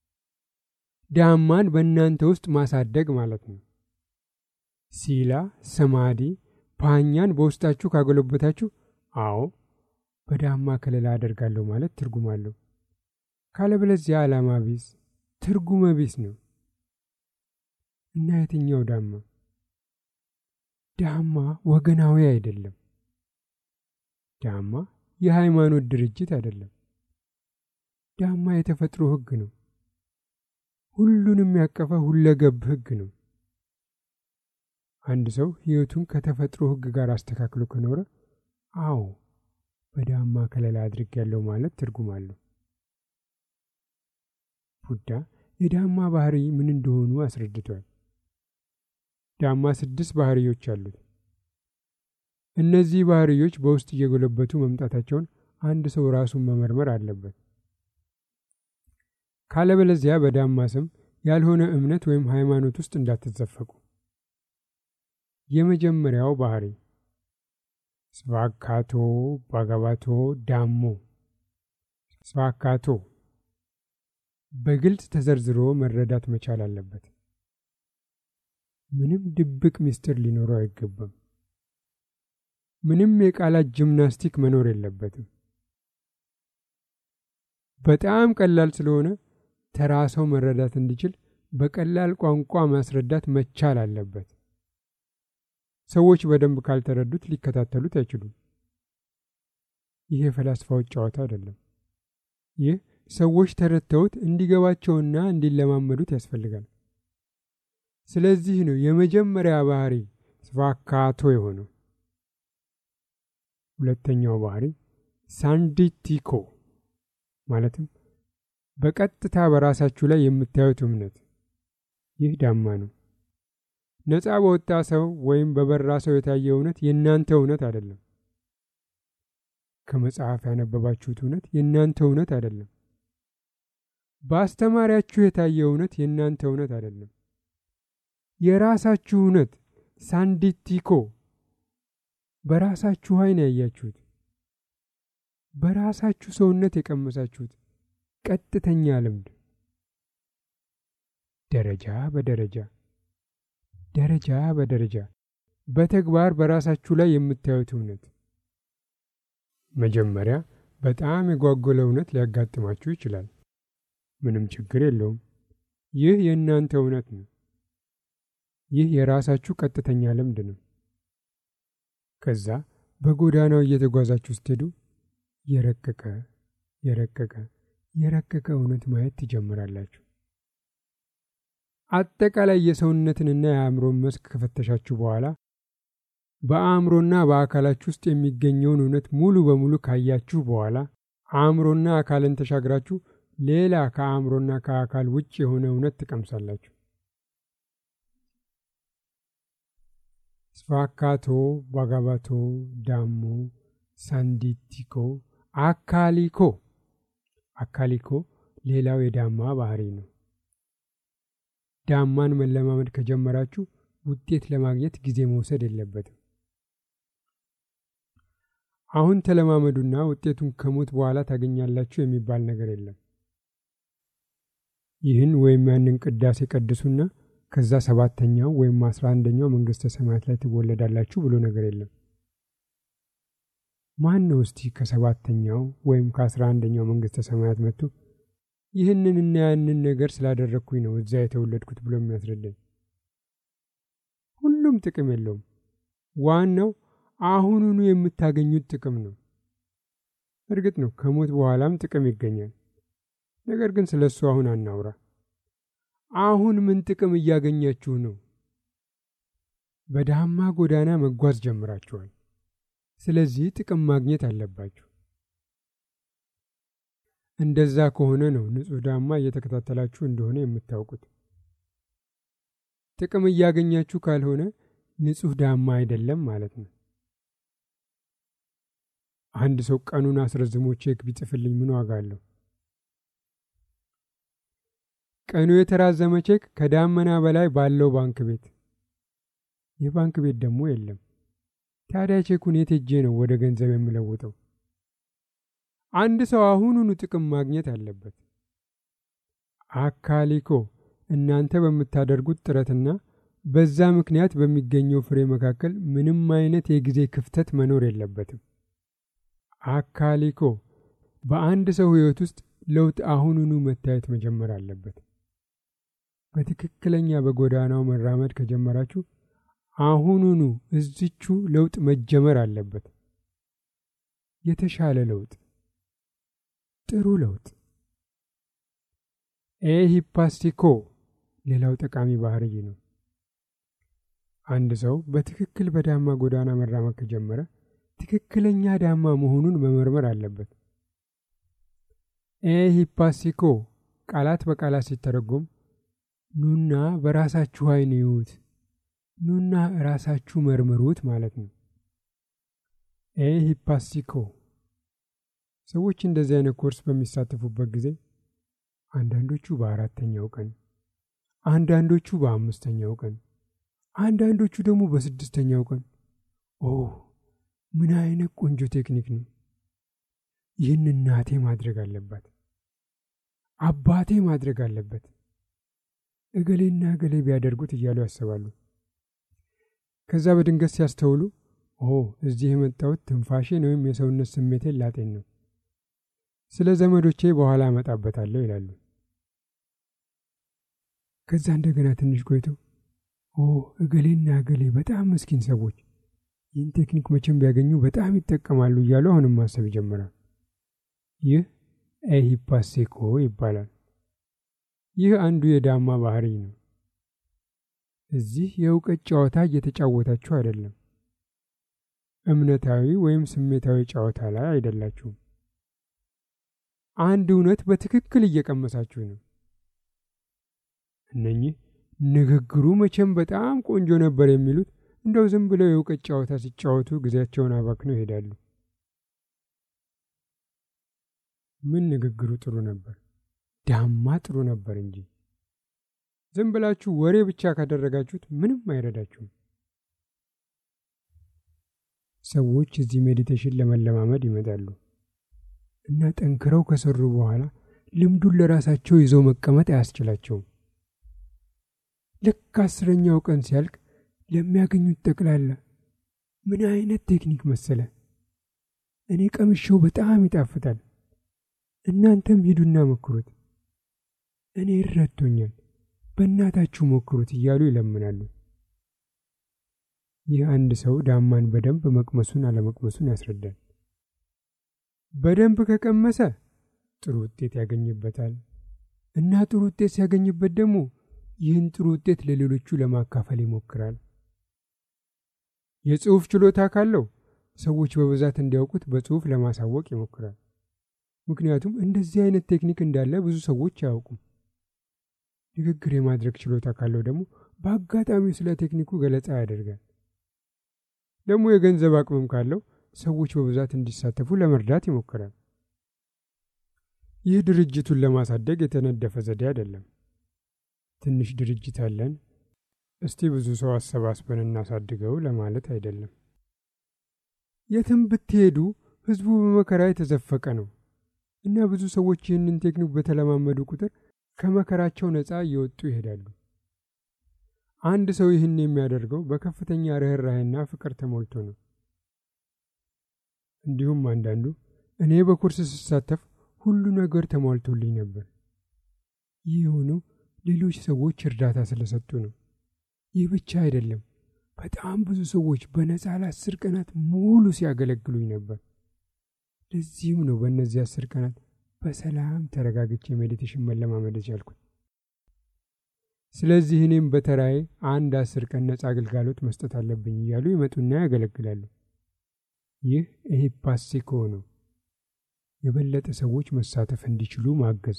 ዳማን በእናንተ ውስጥ ማሳደግ ማለት ነው። ሲላ፣ ሰማዲ፣ ፓኛን በውስጣችሁ ካጎለበታችሁ፣ አዎ በዳማ ከለላ አደርጋለሁ ማለት ትርጉም አለው። ካለበለዚያ ዓላማ ቢስ ትርጉመ ቢስ ነው እና የትኛው ዳማ? ዳማ ወገናዊ አይደለም። ዳማ የሃይማኖት ድርጅት አይደለም። ዳማ የተፈጥሮ ሕግ ነው። ሁሉንም ያቀፈ ሁለገብ ሕግ ነው። አንድ ሰው ሕይወቱን ከተፈጥሮ ሕግ ጋር አስተካክሎ ከኖረ አዎ በዳማ ከለላ አድርጌያለሁ ማለት ትርጉም አለው። ቡዳ የዳማ ባህሪ ምን እንደሆኑ አስረድቷል። ዳማ ስድስት ባህሪዮች አሉት። እነዚህ ባህሪዮች በውስጥ እየጎለበቱ መምጣታቸውን አንድ ሰው ራሱን መመርመር አለበት። ካለበለዚያ በዳማ ስም ያልሆነ እምነት ወይም ሃይማኖት ውስጥ እንዳትዘፈቁ። የመጀመሪያው ባህሪ ስቫካቶ ባጋባቶ ዳሞ። ስቫካቶ በግልጽ ተዘርዝሮ መረዳት መቻል አለበት። ምንም ድብቅ ምስጢር ሊኖረው አይገባም። ምንም የቃላት ጂምናስቲክ መኖር የለበትም። በጣም ቀላል ስለሆነ ተራ ሰው መረዳት እንዲችል በቀላል ቋንቋ ማስረዳት መቻል አለበት። ሰዎች በደንብ ካልተረዱት ሊከታተሉት አይችሉም። ይህ የፈላስፋዎች ጨዋታ አይደለም። ይህ ሰዎች ተረድተውት እንዲገባቸውና እንዲለማመዱት ያስፈልጋል። ስለዚህ ነው የመጀመሪያ ባህሪ ስቫካቶ የሆነው። ሁለተኛው ባህሪ ሳንዲቲኮ ማለትም በቀጥታ በራሳችሁ ላይ የምታዩት እምነት። ይህ ዳማ ነው። ነፃ በወጣ ሰው ወይም በበራ ሰው የታየ እውነት የእናንተ እውነት አይደለም። ከመጽሐፍ ያነበባችሁት እውነት የእናንተ እውነት አይደለም። በአስተማሪያችሁ የታየ እውነት የእናንተ እውነት አይደለም። የራሳችሁ እውነት ሳንዲቲኮ፣ በራሳችሁ ዓይን ያያችሁት፣ በራሳችሁ ሰውነት የቀመሳችሁት ቀጥተኛ ልምድ ደረጃ በደረጃ ደረጃ በደረጃ በተግባር በራሳችሁ ላይ የምታዩት እውነት። መጀመሪያ በጣም የጓጎለ እውነት ሊያጋጥማችሁ ይችላል። ምንም ችግር የለውም። ይህ የእናንተ እውነት ነው። ይህ የራሳችሁ ቀጥተኛ ልምድ ነው። ከዛ በጎዳናው እየተጓዛችሁ ስትሄዱ የረቀቀ የረቀቀ የረቀቀ እውነት ማየት ትጀምራላችሁ። አጠቃላይ የሰውነትንና የአእምሮን መስክ ከፈተሻችሁ በኋላ በአእምሮና በአካላችሁ ውስጥ የሚገኘውን እውነት ሙሉ በሙሉ ካያችሁ በኋላ አእምሮና አካልን ተሻግራችሁ ሌላ ከአእምሮና ከአካል ውጭ የሆነ እውነት ትቀምሳላችሁ። ስቫካቶ፣ ባጋባቶ፣ ዳሞ፣ ሳንዲቲኮ፣ አካሊኮ። አካሊኮ ሌላው የዳማ ባህሪ ነው። ዳማን መለማመድ ከጀመራችሁ ውጤት ለማግኘት ጊዜ መውሰድ የለበትም። አሁን ተለማመዱና ውጤቱን ከሞት በኋላ ታገኛላችሁ የሚባል ነገር የለም። ይህን ወይም ያንን ቅዳሴ ቀድሱና ከዛ ሰባተኛው ወይም አስራ አንደኛው መንግሥተ ሰማያት ላይ ትወለዳላችሁ ብሎ ነገር የለም። ማን ነው እስቲ ከሰባተኛው ወይም ከአስራ አንደኛው መንግሥተ ሰማያት መጥቶ ይህንንና ያንን ነገር ስላደረግኩኝ ነው እዛ የተወለድኩት ብሎ የሚያስረዳኝ? ሁሉም ጥቅም የለውም። ዋናው አሁኑኑ የምታገኙት ጥቅም ነው። እርግጥ ነው ከሞት በኋላም ጥቅም ይገኛል። ነገር ግን ስለ እሱ አሁን አናውራ። አሁን ምን ጥቅም እያገኛችሁ ነው? በዳማ ጎዳና መጓዝ ጀምራችኋል። ስለዚህ ጥቅም ማግኘት አለባችሁ። እንደዛ ከሆነ ነው ንጹሕ ዳማ እየተከታተላችሁ እንደሆነ የምታውቁት። ጥቅም እያገኛችሁ ካልሆነ ንጹሕ ዳማ አይደለም ማለት ነው። አንድ ሰው ቀኑን አስረዝሞ ቼክ ቢጽፍልኝ ምን ዋጋ አለው? ቀኑ የተራዘመ ቼክ ከዳመና በላይ ባለው ባንክ ቤት፣ የባንክ ቤት ደግሞ የለም። ታዲያ ቼኩን የት ሄጄ ነው ወደ ገንዘብ የምለውጠው? አንድ ሰው አሁኑኑ ጥቅም ማግኘት አለበት። አካሊኮ እናንተ በምታደርጉት ጥረትና በዛ ምክንያት በሚገኘው ፍሬ መካከል ምንም አይነት የጊዜ ክፍተት መኖር የለበትም። አካሊኮ በአንድ ሰው ሕይወት ውስጥ ለውጥ አሁኑኑ መታየት መጀመር አለበት። በትክክለኛ በጎዳናው መራመድ ከጀመራችሁ አሁኑኑ እዚቹ ለውጥ መጀመር አለበት። የተሻለ ለውጥ፣ ጥሩ ለውጥ። ኤሂፓስቲኮ ሌላው ጠቃሚ ባህርይ ነው። አንድ ሰው በትክክል በዳማ ጎዳና መራመድ ከጀመረ ትክክለኛ ዳማ መሆኑን መመርመር አለበት። ኤሂፓስቲኮ ቃላት በቃላት ሲተረጎም ኑና በራሳችሁ ዓይን እዩት፣ ኑና ራሳችሁ መርምሩት ማለት ነው። ኤሂፓስቲኮ ሰዎች እንደዚህ አይነት ኮርስ በሚሳተፉበት ጊዜ አንዳንዶቹ በአራተኛው ቀን፣ አንዳንዶቹ በአምስተኛው ቀን፣ አንዳንዶቹ ደግሞ በስድስተኛው ቀን ኦ ምን አይነት ቆንጆ ቴክኒክ ነው! ይህን እናቴ ማድረግ አለባት፣ አባቴ ማድረግ አለበት፣ እገሌና እገሌ ቢያደርጉት እያሉ ያስባሉ። ከዛ በድንገት ሲያስተውሉ ኦ እዚህ የመጣሁት ትንፋሼን ወይም የሰውነት ስሜቴን ላጤን ነው፣ ስለ ዘመዶቼ በኋላ አመጣበታለሁ ይላሉ። ከዛ እንደገና ትንሽ ቆይተው ኦ እገሌና እገሌ በጣም ምስኪን ሰዎች ይህን ቴክኒክ መቼም ቢያገኙ በጣም ይጠቀማሉ እያሉ አሁንም ማሰብ ይጀምራል። ይህ ኤሂፓሴኮ ይባላል። ይህ አንዱ የዳማ ባህሪ ነው። እዚህ የእውቀት ጨዋታ እየተጫወታችሁ አይደለም። እምነታዊ ወይም ስሜታዊ ጨዋታ ላይ አይደላችሁም። አንድ እውነት በትክክል እየቀመሳችሁ ነው። እነኚህ ንግግሩ መቼም በጣም ቆንጆ ነበር የሚሉት እንደው ዝም ብለው የእውቀት ጨዋታ ሲጫወቱ ጊዜያቸውን አባክነው ይሄዳሉ። ምን ንግግሩ ጥሩ ነበር፣ ዳማ ጥሩ ነበር እንጂ ዝም ብላችሁ ወሬ ብቻ ካደረጋችሁት ምንም አይረዳችሁም። ሰዎች እዚህ ሜዲቴሽን ለመለማመድ ይመጣሉ እና ጠንክረው ከሰሩ በኋላ ልምዱን ለራሳቸው ይዘው መቀመጥ አያስችላቸውም። ልክ አስረኛው ቀን ሲያልቅ ለሚያገኙት ጠቅላላ ምን አይነት ቴክኒክ መሰለ፣ እኔ ቀምሼው በጣም ይጣፍጣል፣ እናንተም ሂዱና ሞክሩት፣ እኔ ይረቶኛል፣ በእናታችሁ ሞክሩት እያሉ ይለምናሉ። ይህ አንድ ሰው ዳማን በደንብ መቅመሱን አለመቅመሱን ያስረዳል። በደንብ ከቀመሰ ጥሩ ውጤት ያገኝበታል እና ጥሩ ውጤት ሲያገኝበት ደግሞ ይህን ጥሩ ውጤት ለሌሎቹ ለማካፈል ይሞክራል። የጽሑፍ ችሎታ ካለው ሰዎች በብዛት እንዲያውቁት በጽሑፍ ለማሳወቅ ይሞክራል። ምክንያቱም እንደዚህ አይነት ቴክኒክ እንዳለ ብዙ ሰዎች አያውቁም። ንግግር የማድረግ ችሎታ ካለው ደግሞ በአጋጣሚው ስለ ቴክኒኩ ገለጻ ያደርጋል። ደግሞ የገንዘብ አቅምም ካለው ሰዎች በብዛት እንዲሳተፉ ለመርዳት ይሞክራል። ይህ ድርጅቱን ለማሳደግ የተነደፈ ዘዴ አይደለም። ትንሽ ድርጅት አለን፣ እስቲ ብዙ ሰው አሰባስበን እናሳድገው ለማለት አይደለም። የትም ብትሄዱ ሕዝቡ በመከራ የተዘፈቀ ነው እና ብዙ ሰዎች ይህንን ቴክኒክ በተለማመዱ ቁጥር ከመከራቸው ነፃ እየወጡ ይሄዳሉ። አንድ ሰው ይህን የሚያደርገው በከፍተኛ ርኅራኄና ፍቅር ተሞልቶ ነው። እንዲሁም አንዳንዱ እኔ በኩርስ ስሳተፍ ሁሉ ነገር ተሟልቶልኝ ነበር። ይህ የሆነው ሌሎች ሰዎች እርዳታ ስለሰጡ ነው። ይህ ብቻ አይደለም፣ በጣም ብዙ ሰዎች በነፃ ለአስር ቀናት ሙሉ ሲያገለግሉኝ ነበር። ለዚህም ነው በእነዚህ አስር ቀናት በሰላም ተረጋግቼ ሜዲቴሽን መለማመድ የቻልኩት። ስለዚህ እኔም በተራዬ አንድ አስር ቀን ነፃ አገልጋሎት መስጠት አለብኝ እያሉ ይመጡና ያገለግላሉ። ይህ ኤሂፓሴኮ ነው። የበለጠ ሰዎች መሳተፍ እንዲችሉ ማገዝ።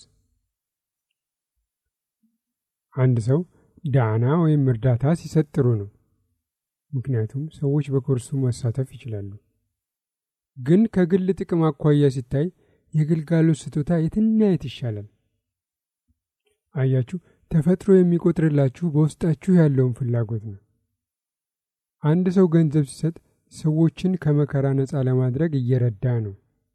አንድ ሰው ዳና ወይም እርዳታ ሲሰጥ ጥሩ ነው፣ ምክንያቱም ሰዎች በኮርሱ መሳተፍ ይችላሉ። ግን ከግል ጥቅም አኳያ ሲታይ የግልጋሎት ስጦታ የትና የት ይሻላል? አያችሁ፣ ተፈጥሮ የሚቆጥርላችሁ በውስጣችሁ ያለውን ፍላጎት ነው። አንድ ሰው ገንዘብ ሲሰጥ ሰዎችን ከመከራ ነፃ ለማድረግ እየረዳ ነው።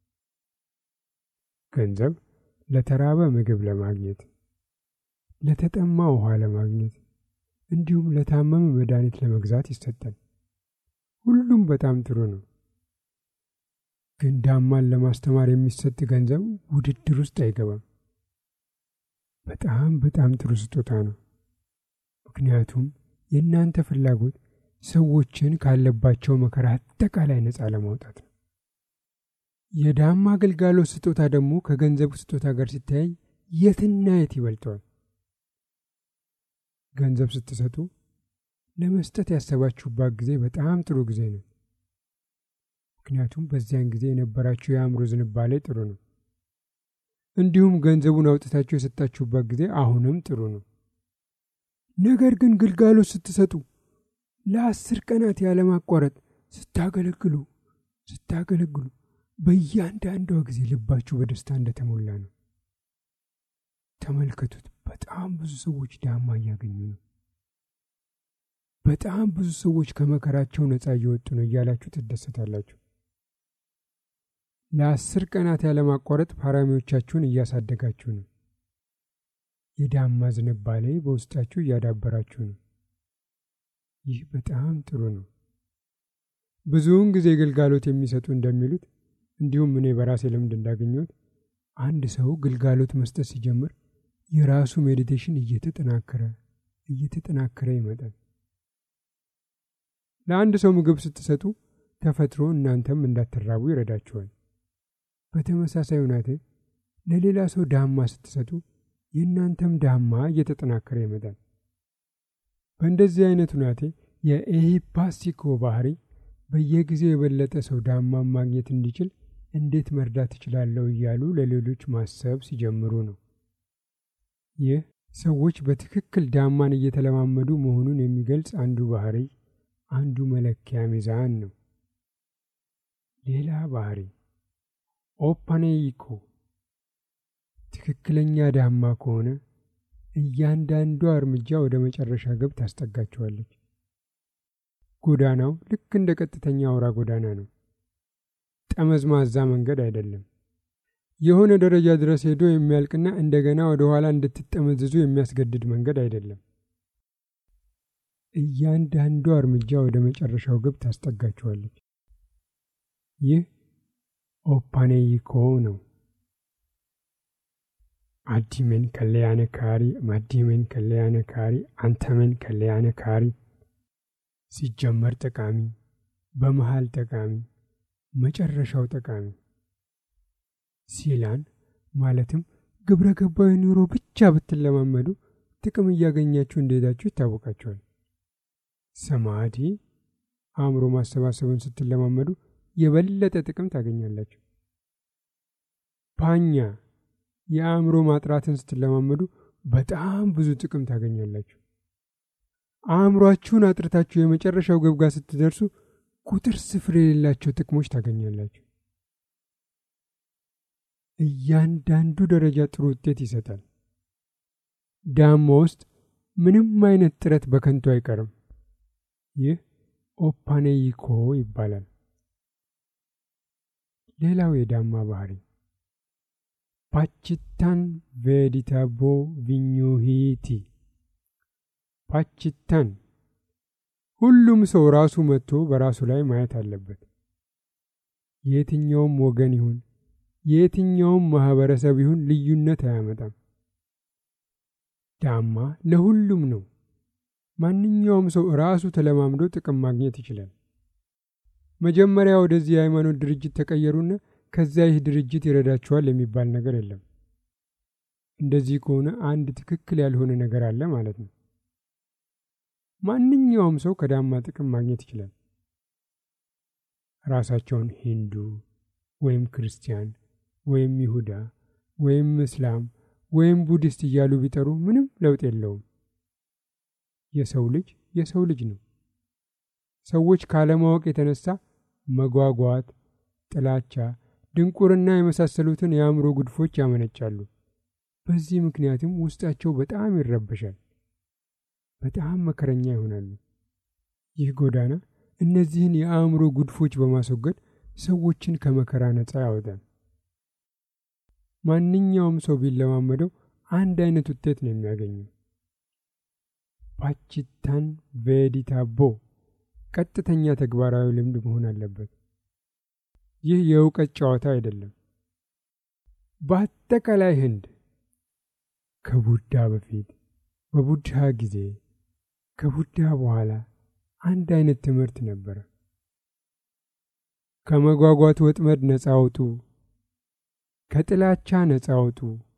ገንዘብ ለተራበ ምግብ ለማግኘት፣ ለተጠማ ውሃ ለማግኘት እንዲሁም ለታመመ መድኃኒት ለመግዛት ይሰጣል። ሁሉም በጣም ጥሩ ነው። ግን ዳማን ለማስተማር የሚሰጥ ገንዘብ ውድድር ውስጥ አይገባም። በጣም በጣም ጥሩ ስጦታ ነው። ምክንያቱም የእናንተ ፍላጎት ሰዎችን ካለባቸው መከራ አጠቃላይ ነፃ ለማውጣት ነው። የዳማ አገልጋሎት ስጦታ ደግሞ ከገንዘብ ስጦታ ጋር ሲተያይ የትና የት ይበልጠዋል። ገንዘብ ስትሰጡ ለመስጠት ያሰባችሁባት ጊዜ በጣም ጥሩ ጊዜ ነው። ምክንያቱም በዚያን ጊዜ የነበራችሁ የአእምሮ ዝንባሌ ጥሩ ነው። እንዲሁም ገንዘቡን አውጥታችሁ የሰጣችሁበት ጊዜ አሁንም ጥሩ ነው። ነገር ግን ግልጋሎት ስትሰጡ ለአስር ቀናት ያለማቋረጥ ስታገለግሉ ስታገለግሉ በእያንዳንዷ ጊዜ ልባችሁ በደስታ እንደተሞላ ነው። ተመልከቱት። በጣም ብዙ ሰዎች ዳማ እያገኙ ነው። በጣም ብዙ ሰዎች ከመከራቸው ነፃ እየወጡ ነው እያላችሁ ትደሰታላችሁ። ለአስር ቀናት ያለማቋረጥ ፓራሚዎቻችሁን እያሳደጋችሁ ነው። የዳማ ዝንባሌ በውስጣችሁ እያዳበራችሁ ነው። ይህ በጣም ጥሩ ነው። ብዙውን ጊዜ ግልጋሎት የሚሰጡ እንደሚሉት እንዲሁም እኔ በራሴ ልምድ እንዳገኘሁት አንድ ሰው ግልጋሎት መስጠት ሲጀምር የራሱ ሜዲቴሽን እየተጠናከረ እየተጠናከረ ይመጣል። ለአንድ ሰው ምግብ ስትሰጡ ተፈጥሮ እናንተም እንዳትራቡ ይረዳችኋል። በተመሳሳይ ሁናቴ ለሌላ ሰው ዳማ ስትሰጡ የእናንተም ዳማ እየተጠናከረ ይመጣል። በእንደዚህ አይነት ሁናቴ የኤሂፓስቲኮ ባህሪ በየጊዜው የበለጠ ሰው ዳማን ማግኘት እንዲችል እንዴት መርዳት እችላለሁ እያሉ ለሌሎች ማሰብ ሲጀምሩ ነው። ይህ ሰዎች በትክክል ዳማን እየተለማመዱ መሆኑን የሚገልጽ አንዱ ባህሪ፣ አንዱ መለኪያ ሚዛን ነው። ሌላ ባህሪ ኦፓኔይኮ ትክክለኛ ዳማ ከሆነ እያንዳንዷ እርምጃ ወደ መጨረሻ ግብ ታስጠጋቸዋለች። ጎዳናው ልክ እንደ ቀጥተኛ አውራ ጎዳና ነው። ጠመዝማዛ መንገድ አይደለም። የሆነ ደረጃ ድረስ ሄዶ የሚያልቅና እንደገና ወደ ኋላ እንድትጠመዝዙ የሚያስገድድ መንገድ አይደለም። እያንዳንዷ እርምጃ ወደ መጨረሻው ግብ ታስጠጋቸዋለች። ይህ ኦፓኔይኮ ነው። አዲመን ከለያነ ካሪ ማዲመን ከለያነ ካሪ አንተመን ከለያነ ካሪ ሲጀመር ጠቃሚ፣ በመሃል ጠቃሚ፣ መጨረሻው ጠቃሚ ሲላን ማለትም ግብረ ገባዊ ኑሮ ብቻ ብትለማመዱ ጥቅም እያገኛችሁ እንደሄዳችሁ ይታወቃችኋል። ሰማዲ አእምሮ ማሰባሰቡን ስትለማመዱ የበለጠ ጥቅም ታገኛላችሁ። ፓኛ የአእምሮ ማጥራትን ስትለማመዱ በጣም ብዙ ጥቅም ታገኛላችሁ። አእምሯችሁን አጥርታችሁ የመጨረሻው ግብ ጋር ስትደርሱ ቁጥር ስፍር የሌላቸው ጥቅሞች ታገኛላችሁ። እያንዳንዱ ደረጃ ጥሩ ውጤት ይሰጣል። ዳማ ውስጥ ምንም አይነት ጥረት በከንቱ አይቀርም። ይህ ኦፓኔይኮ ይባላል። ሌላው የዳማ ባህሪ ፓችታን ቬዲታቦ ቪኙሂቲ ፓችታን ሁሉም ሰው ራሱ መጥቶ በራሱ ላይ ማየት አለበት። የየትኛውም ወገን ይሁን የየትኛውም ማህበረሰብ ይሁን ልዩነት አያመጣም። ዳማ ለሁሉም ነው። ማንኛውም ሰው ራሱ ተለማምዶ ጥቅም ማግኘት ይችላል። መጀመሪያ ወደዚህ የሃይማኖት ድርጅት ተቀየሩና ከዚያ ይህ ድርጅት ይረዳችኋል የሚባል ነገር የለም። እንደዚህ ከሆነ አንድ ትክክል ያልሆነ ነገር አለ ማለት ነው። ማንኛውም ሰው ከዳማ ጥቅም ማግኘት ይችላል። ራሳቸውን ሂንዱ ወይም ክርስቲያን ወይም ይሁዳ ወይም እስላም ወይም ቡዲስት እያሉ ቢጠሩ ምንም ለውጥ የለውም። የሰው ልጅ የሰው ልጅ ነው። ሰዎች ካለማወቅ የተነሳ መጓጓት፣ ጥላቻ፣ ድንቁርና የመሳሰሉትን የአእምሮ ጉድፎች ያመነጫሉ። በዚህ ምክንያትም ውስጣቸው በጣም ይረበሻል፣ በጣም መከረኛ ይሆናሉ። ይህ ጎዳና እነዚህን የአእምሮ ጉድፎች በማስወገድ ሰዎችን ከመከራ ነፃ ያወጣል። ማንኛውም ሰው ቢለማመደው አንድ አይነት ውጤት ነው የሚያገኘው። ፓችታን ቬዲታቦ ቀጥተኛ ተግባራዊ ልምድ መሆን አለበት። ይህ የእውቀት ጨዋታ አይደለም። በአጠቃላይ ህንድ ከቡዳ በፊት፣ በቡድሃ ጊዜ፣ ከቡዳ በኋላ አንድ አይነት ትምህርት ነበረ። ከመጓጓት ወጥመድ ነፃ አውጡ፣ ከጥላቻ ነፃ አውጡ፣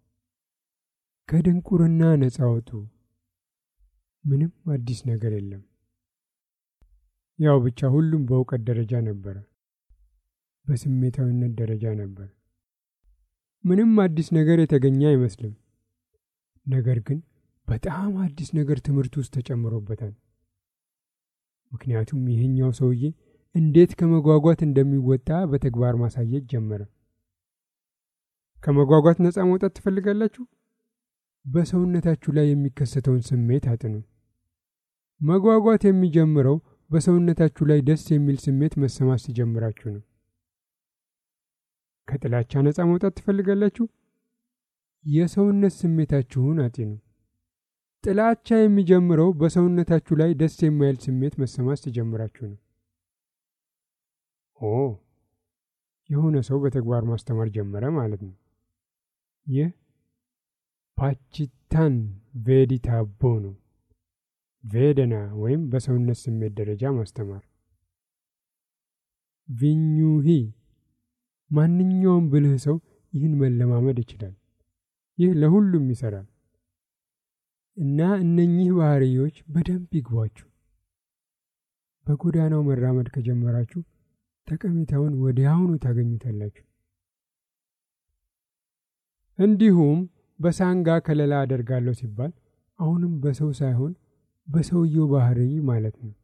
ከድንቁርና ነፃ አውጡ። ምንም አዲስ ነገር የለም። ያው ብቻ ሁሉም በእውቀት ደረጃ ነበረ፣ በስሜታዊነት ደረጃ ነበር። ምንም አዲስ ነገር የተገኘ አይመስልም። ነገር ግን በጣም አዲስ ነገር ትምህርት ውስጥ ተጨምሮበታል። ምክንያቱም ይህኛው ሰውዬ እንዴት ከመጓጓት እንደሚወጣ በተግባር ማሳየት ጀመረ። ከመጓጓት ነፃ መውጣት ትፈልጋላችሁ? በሰውነታችሁ ላይ የሚከሰተውን ስሜት አጥኑ። መጓጓት የሚጀምረው በሰውነታችሁ ላይ ደስ የሚል ስሜት መሰማት ሲጀምራችሁ ነው። ከጥላቻ ነፃ መውጣት ትፈልጋላችሁ? የሰውነት ስሜታችሁን አጢኑ። ጥላቻ የሚጀምረው በሰውነታችሁ ላይ ደስ የማይል ስሜት መሰማት ሲጀምራችሁ ነው። ኦ የሆነ ሰው በተግባር ማስተማር ጀመረ ማለት ነው። ይህ ፓችታን ቬዲታቦ ነው። ቬደና ወይም በሰውነት ስሜት ደረጃ ማስተማር። ቪኙሂ ማንኛውም ብልህ ሰው ይህን መለማመድ ይችላል። ይህ ለሁሉም ይሰራል እና እነኚህ ባህሪዮች በደንብ ይግቧችሁ። በጎዳናው መራመድ ከጀመራችሁ ጠቀሜታውን ወዲያውኑ ታገኙታላችሁ። እንዲሁም በሳንጋ ከለላ አደርጋለሁ ሲባል አሁንም በሰው ሳይሆን በሰውየው ባህሪ ማለት ነው።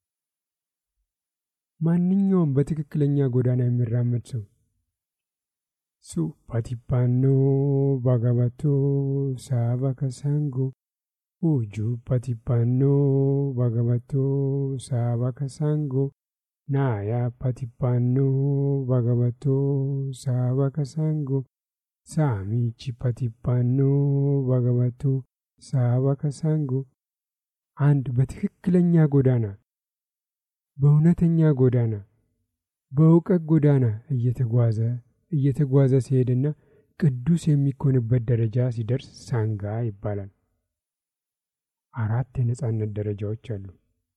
ማንኛውም በትክክለኛ ጎዳና የሚራመድ ሰው ሱ ፓቲፓኖ ባጋባቶ ሳባ ከሳንጎ ኡጁ ፓቲፓኖ ባጋባቶ ሳባ ከሳንጎ ናያ ፓቲፓኖ ባጋባቶ ሳባ ከሳንጎ ሳሚቺ ፓቲፓኖ ባጋባቶ ሳባ ከሳንጎ አንድ በትክክለኛ ጎዳና በእውነተኛ ጎዳና በእውቀት ጎዳና እየተጓዘ እየተጓዘ ሲሄድና ቅዱስ የሚኮንበት ደረጃ ሲደርስ ሳንጋ ይባላል። አራት የነጻነት ደረጃዎች አሉ።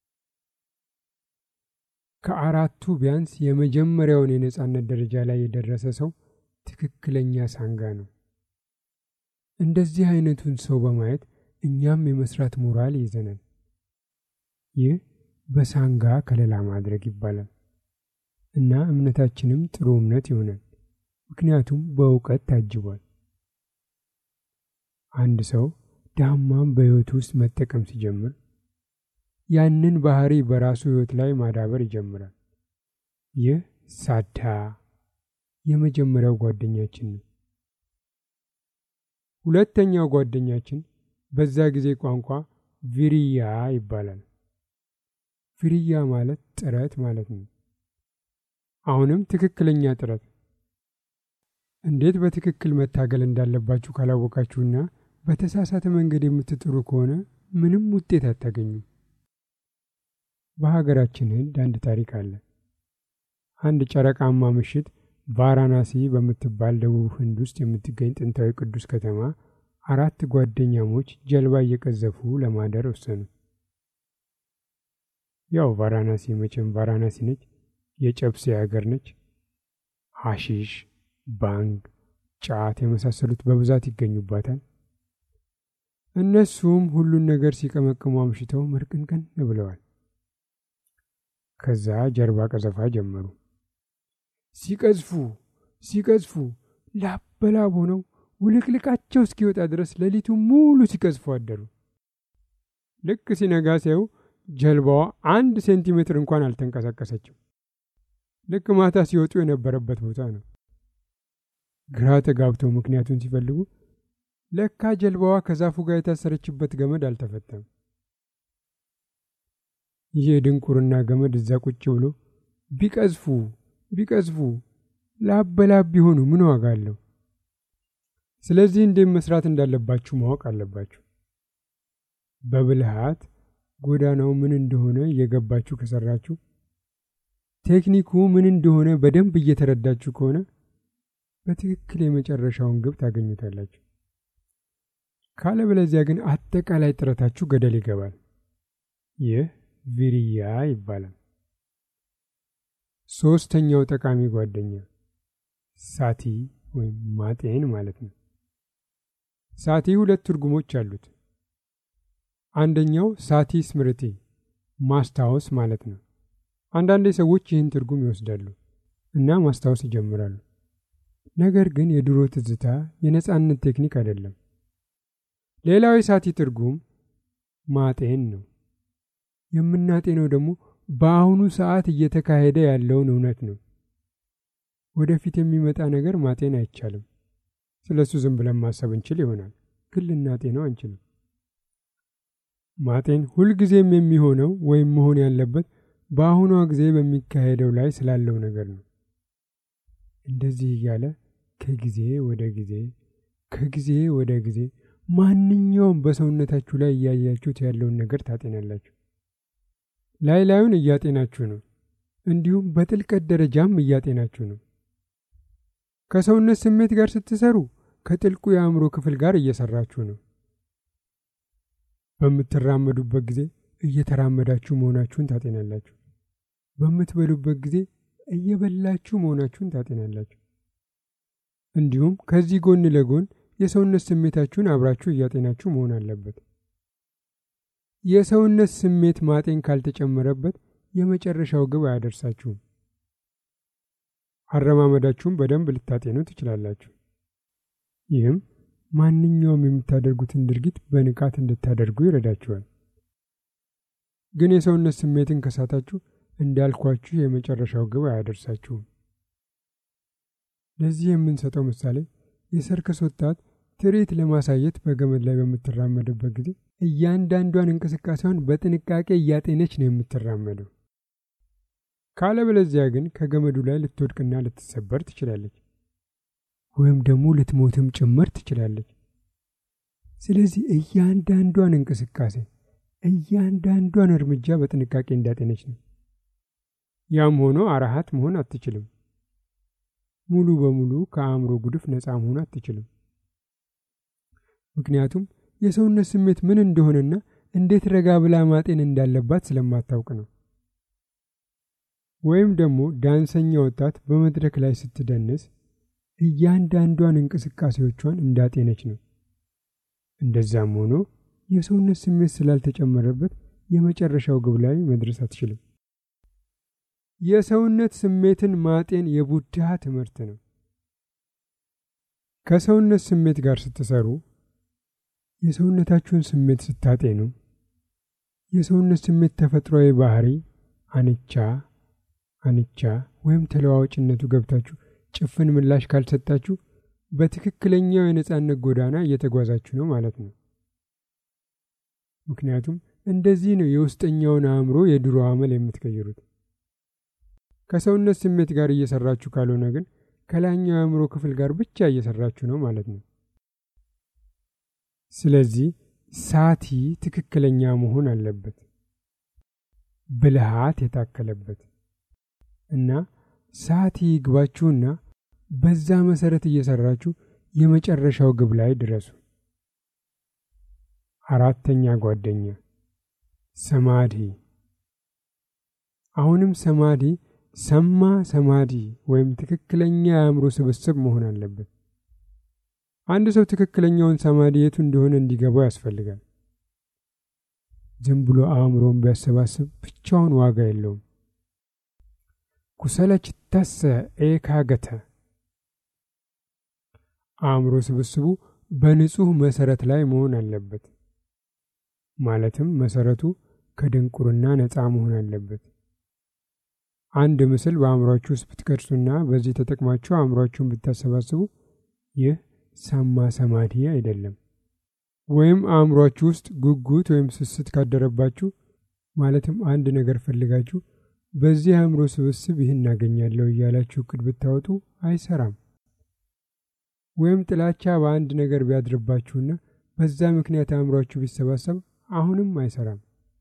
ከአራቱ ቢያንስ የመጀመሪያውን የነጻነት ደረጃ ላይ የደረሰ ሰው ትክክለኛ ሳንጋ ነው። እንደዚህ አይነቱን ሰው በማየት እኛም የመስራት ሞራል ይዘናል። ይህ በሳንጋ ከለላ ማድረግ ይባላል እና እምነታችንም ጥሩ እምነት ይሆናል። ምክንያቱም በእውቀት ታጅቧል። አንድ ሰው ዳማም በሕይወቱ ውስጥ መጠቀም ሲጀምር ያንን ባህሪ በራሱ ሕይወት ላይ ማዳበር ይጀምራል። ይህ ሳዳ የመጀመሪያው ጓደኛችን ነው። ሁለተኛው ጓደኛችን በዛ ጊዜ ቋንቋ ቪሪያ ይባላል። ቪሪያ ማለት ጥረት ማለት ነው። አሁንም ትክክለኛ ጥረት እንዴት በትክክል መታገል እንዳለባችሁ ካላወቃችሁና በተሳሳተ መንገድ የምትጥሩ ከሆነ ምንም ውጤት አታገኙም። በሀገራችን ህንድ አንድ ታሪክ አለ። አንድ ጨረቃማ ምሽት ቫራናሲ በምትባል ደቡብ ህንድ ውስጥ የምትገኝ ጥንታዊ ቅዱስ ከተማ አራት ጓደኛሞች ጀልባ እየቀዘፉ ለማደር ወሰኑ። ያው ቫራናሲ መቼም ቫራናሲ ነች፣ የጨብሴ ሀገር ነች። ሐሺሽ፣ ባንግ፣ ጫት የመሳሰሉት በብዛት ይገኙባታል። እነሱም ሁሉን ነገር ሲቀመቅሙ አምሽተው ምርቅንቅን ብለዋል። ከዛ ጀልባ ቀዘፋ ጀመሩ። ሲቀዝፉ ሲቀዝፉ ላብ በላብ ሆነው ውልቅልቃቸው እስኪወጣ ድረስ ሌሊቱ ሙሉ ሲቀዝፉ አደሩ። ልክ ሲነጋ ሲያዩ ጀልባዋ አንድ ሴንቲሜትር እንኳን አልተንቀሳቀሰችም። ልክ ማታ ሲወጡ የነበረበት ቦታ ነው። ግራ ተጋብተው ምክንያቱን ሲፈልጉ ለካ ጀልባዋ ከዛፉ ጋር የታሰረችበት ገመድ አልተፈታም። ይህ የድንቁርና ገመድ እዛ ቁጭ ብሎ ቢቀዝፉ ቢቀዝፉ ላብ በላብ ቢሆኑ ምን ዋጋ አለው? ስለዚህ እንዴት መስራት እንዳለባችሁ ማወቅ አለባችሁ። በብልሃት ጎዳናው ምን እንደሆነ እየገባችሁ ከሰራችሁ፣ ቴክኒኩ ምን እንደሆነ በደንብ እየተረዳችሁ ከሆነ በትክክል የመጨረሻውን ግብ ታገኙታላችሁ። ካለበለዚያ ግን አጠቃላይ ጥረታችሁ ገደል ይገባል። ይህ ቪሪያ ይባላል። ሶስተኛው ጠቃሚ ጓደኛ ሳቲ ወይም ማጤን ማለት ነው። ሳቲ ሁለት ትርጉሞች አሉት። አንደኛው ሳቲ ስምርቲ ማስታወስ ማለት ነው። አንዳንድ ሰዎች ይህን ትርጉም ይወስዳሉ እና ማስታወስ ይጀምራሉ። ነገር ግን የድሮ ትዝታ የነጻነት ቴክኒክ አይደለም። ሌላው የሳቲ ትርጉም ማጤን ነው። የምናጤነው ደግሞ በአሁኑ ሰዓት እየተካሄደ ያለውን እውነት ነው። ወደፊት የሚመጣ ነገር ማጤን አይቻልም። ስለ እሱ ዝም ብለን ማሰብ እንችል ይሆናል፣ ግን ልናጤነው አንችልም። ማጤን ሁልጊዜም የሚሆነው ወይም መሆን ያለበት በአሁኗ ጊዜ በሚካሄደው ላይ ስላለው ነገር ነው። እንደዚህ እያለ ከጊዜ ወደ ጊዜ ከጊዜ ወደ ጊዜ ማንኛውም በሰውነታችሁ ላይ እያያችሁት ያለውን ነገር ታጤናላችሁ። ላይ ላዩን እያጤናችሁ ነው። እንዲሁም በጥልቀት ደረጃም እያጤናችሁ ነው። ከሰውነት ስሜት ጋር ስትሰሩ ከጥልቁ የአእምሮ ክፍል ጋር እየሰራችሁ ነው። በምትራመዱበት ጊዜ እየተራመዳችሁ መሆናችሁን ታጤናላችሁ። በምትበሉበት ጊዜ እየበላችሁ መሆናችሁን ታጤናላችሁ። እንዲሁም ከዚህ ጎን ለጎን የሰውነት ስሜታችሁን አብራችሁ እያጤናችሁ መሆን አለበት። የሰውነት ስሜት ማጤን ካልተጨመረበት የመጨረሻው ግብ አያደርሳችሁም። አረማመዳችሁም በደንብ ልታጤኑ ትችላላችሁ። ይህም ማንኛውም የምታደርጉትን ድርጊት በንቃት እንድታደርጉ ይረዳችኋል። ግን የሰውነት ስሜትን ከሳታችሁ እንዳልኳችሁ የመጨረሻው ግብ አያደርሳችሁም። ለዚህ የምንሰጠው ምሳሌ የሰርከስ ወጣት ትርኢት ለማሳየት በገመድ ላይ በምትራመድበት ጊዜ እያንዳንዷን እንቅስቃሴዋን በጥንቃቄ እያጤነች ነው የምትራመደው። ካለበለዚያ ግን ከገመዱ ላይ ልትወድቅና ልትሰበር ትችላለች፣ ወይም ደግሞ ልትሞትም ጭምር ትችላለች። ስለዚህ እያንዳንዷን እንቅስቃሴ እያንዳንዷን እርምጃ በጥንቃቄ እንዳጤነች ነው። ያም ሆኖ አራሃት መሆን አትችልም። ሙሉ በሙሉ ከአእምሮ ጉድፍ ነፃ መሆን አትችልም። ምክንያቱም የሰውነት ስሜት ምን እንደሆነና እንዴት ረጋ ብላ ማጤን እንዳለባት ስለማታውቅ ነው። ወይም ደግሞ ዳንሰኛ ወጣት በመድረክ ላይ ስትደንስ እያንዳንዷን እንቅስቃሴዎቿን እንዳጤነች ነው። እንደዛም ሆኖ የሰውነት ስሜት ስላልተጨመረበት የመጨረሻው ግብ ላይ መድረስ አትችልም። የሰውነት ስሜትን ማጤን የቡድሃ ትምህርት ነው። ከሰውነት ስሜት ጋር ስትሰሩ የሰውነታችሁን ስሜት ስታጤኑ የሰውነት ስሜት ተፈጥሯዊ ባህሪ አንቻ አንቻ ወይም ተለዋዋጭነቱ ገብታችሁ ጭፍን ምላሽ ካልሰጣችሁ በትክክለኛው የነጻነት ጎዳና እየተጓዛችሁ ነው ማለት ነው። ምክንያቱም እንደዚህ ነው የውስጠኛውን አእምሮ የድሮ አመል የምትቀይሩት። ከሰውነት ስሜት ጋር እየሰራችሁ ካልሆነ ግን ከላይኛው የአእምሮ ክፍል ጋር ብቻ እየሰራችሁ ነው ማለት ነው። ስለዚህ ሳቲ ትክክለኛ መሆን አለበት፣ ብልሃት የታከለበት እና ሳቲ ይግባችሁና በዛ መሰረት እየሰራችሁ የመጨረሻው ግብ ላይ ድረሱ። አራተኛ ጓደኛ ሰማዲ። አሁንም ሰማዲ ሰማ ሰማዲ ወይም ትክክለኛ የአእምሮ ስብስብ መሆን አለበት። አንድ ሰው ትክክለኛውን ሰማዲ የቱ እንደሆነ እንዲገባው ያስፈልጋል። ዝም ብሎ አእምሮን ቢያሰባስብ ብቻውን ዋጋ የለውም። ኩሰለችተሰ ኤካገተ አእምሮ ስብስቡ በንጹሕ መሰረት ላይ መሆን አለበት። ማለትም መሰረቱ ከድንቁርና ነፃ መሆን አለበት። አንድ ምስል በአእምሯችሁ ውስጥ ብትቀርጹና በዚህ ተጠቅማችሁ አእምሯችሁን ብታሰባስቡ ይህ ሰማ ሰማዲ አይደለም። ወይም አእምሯችሁ ውስጥ ጉጉት ወይም ስስት ካደረባችሁ ማለትም አንድ ነገር ፈልጋችሁ በዚህ አእምሮ ስብስብ ይህን እናገኛለሁ እያላችሁ እቅድ ብታወጡ አይሰራም። ወይም ጥላቻ በአንድ ነገር ቢያድርባችሁና በዛ ምክንያት አእምሯችሁ ቢሰባሰብ አሁንም አይሰራም።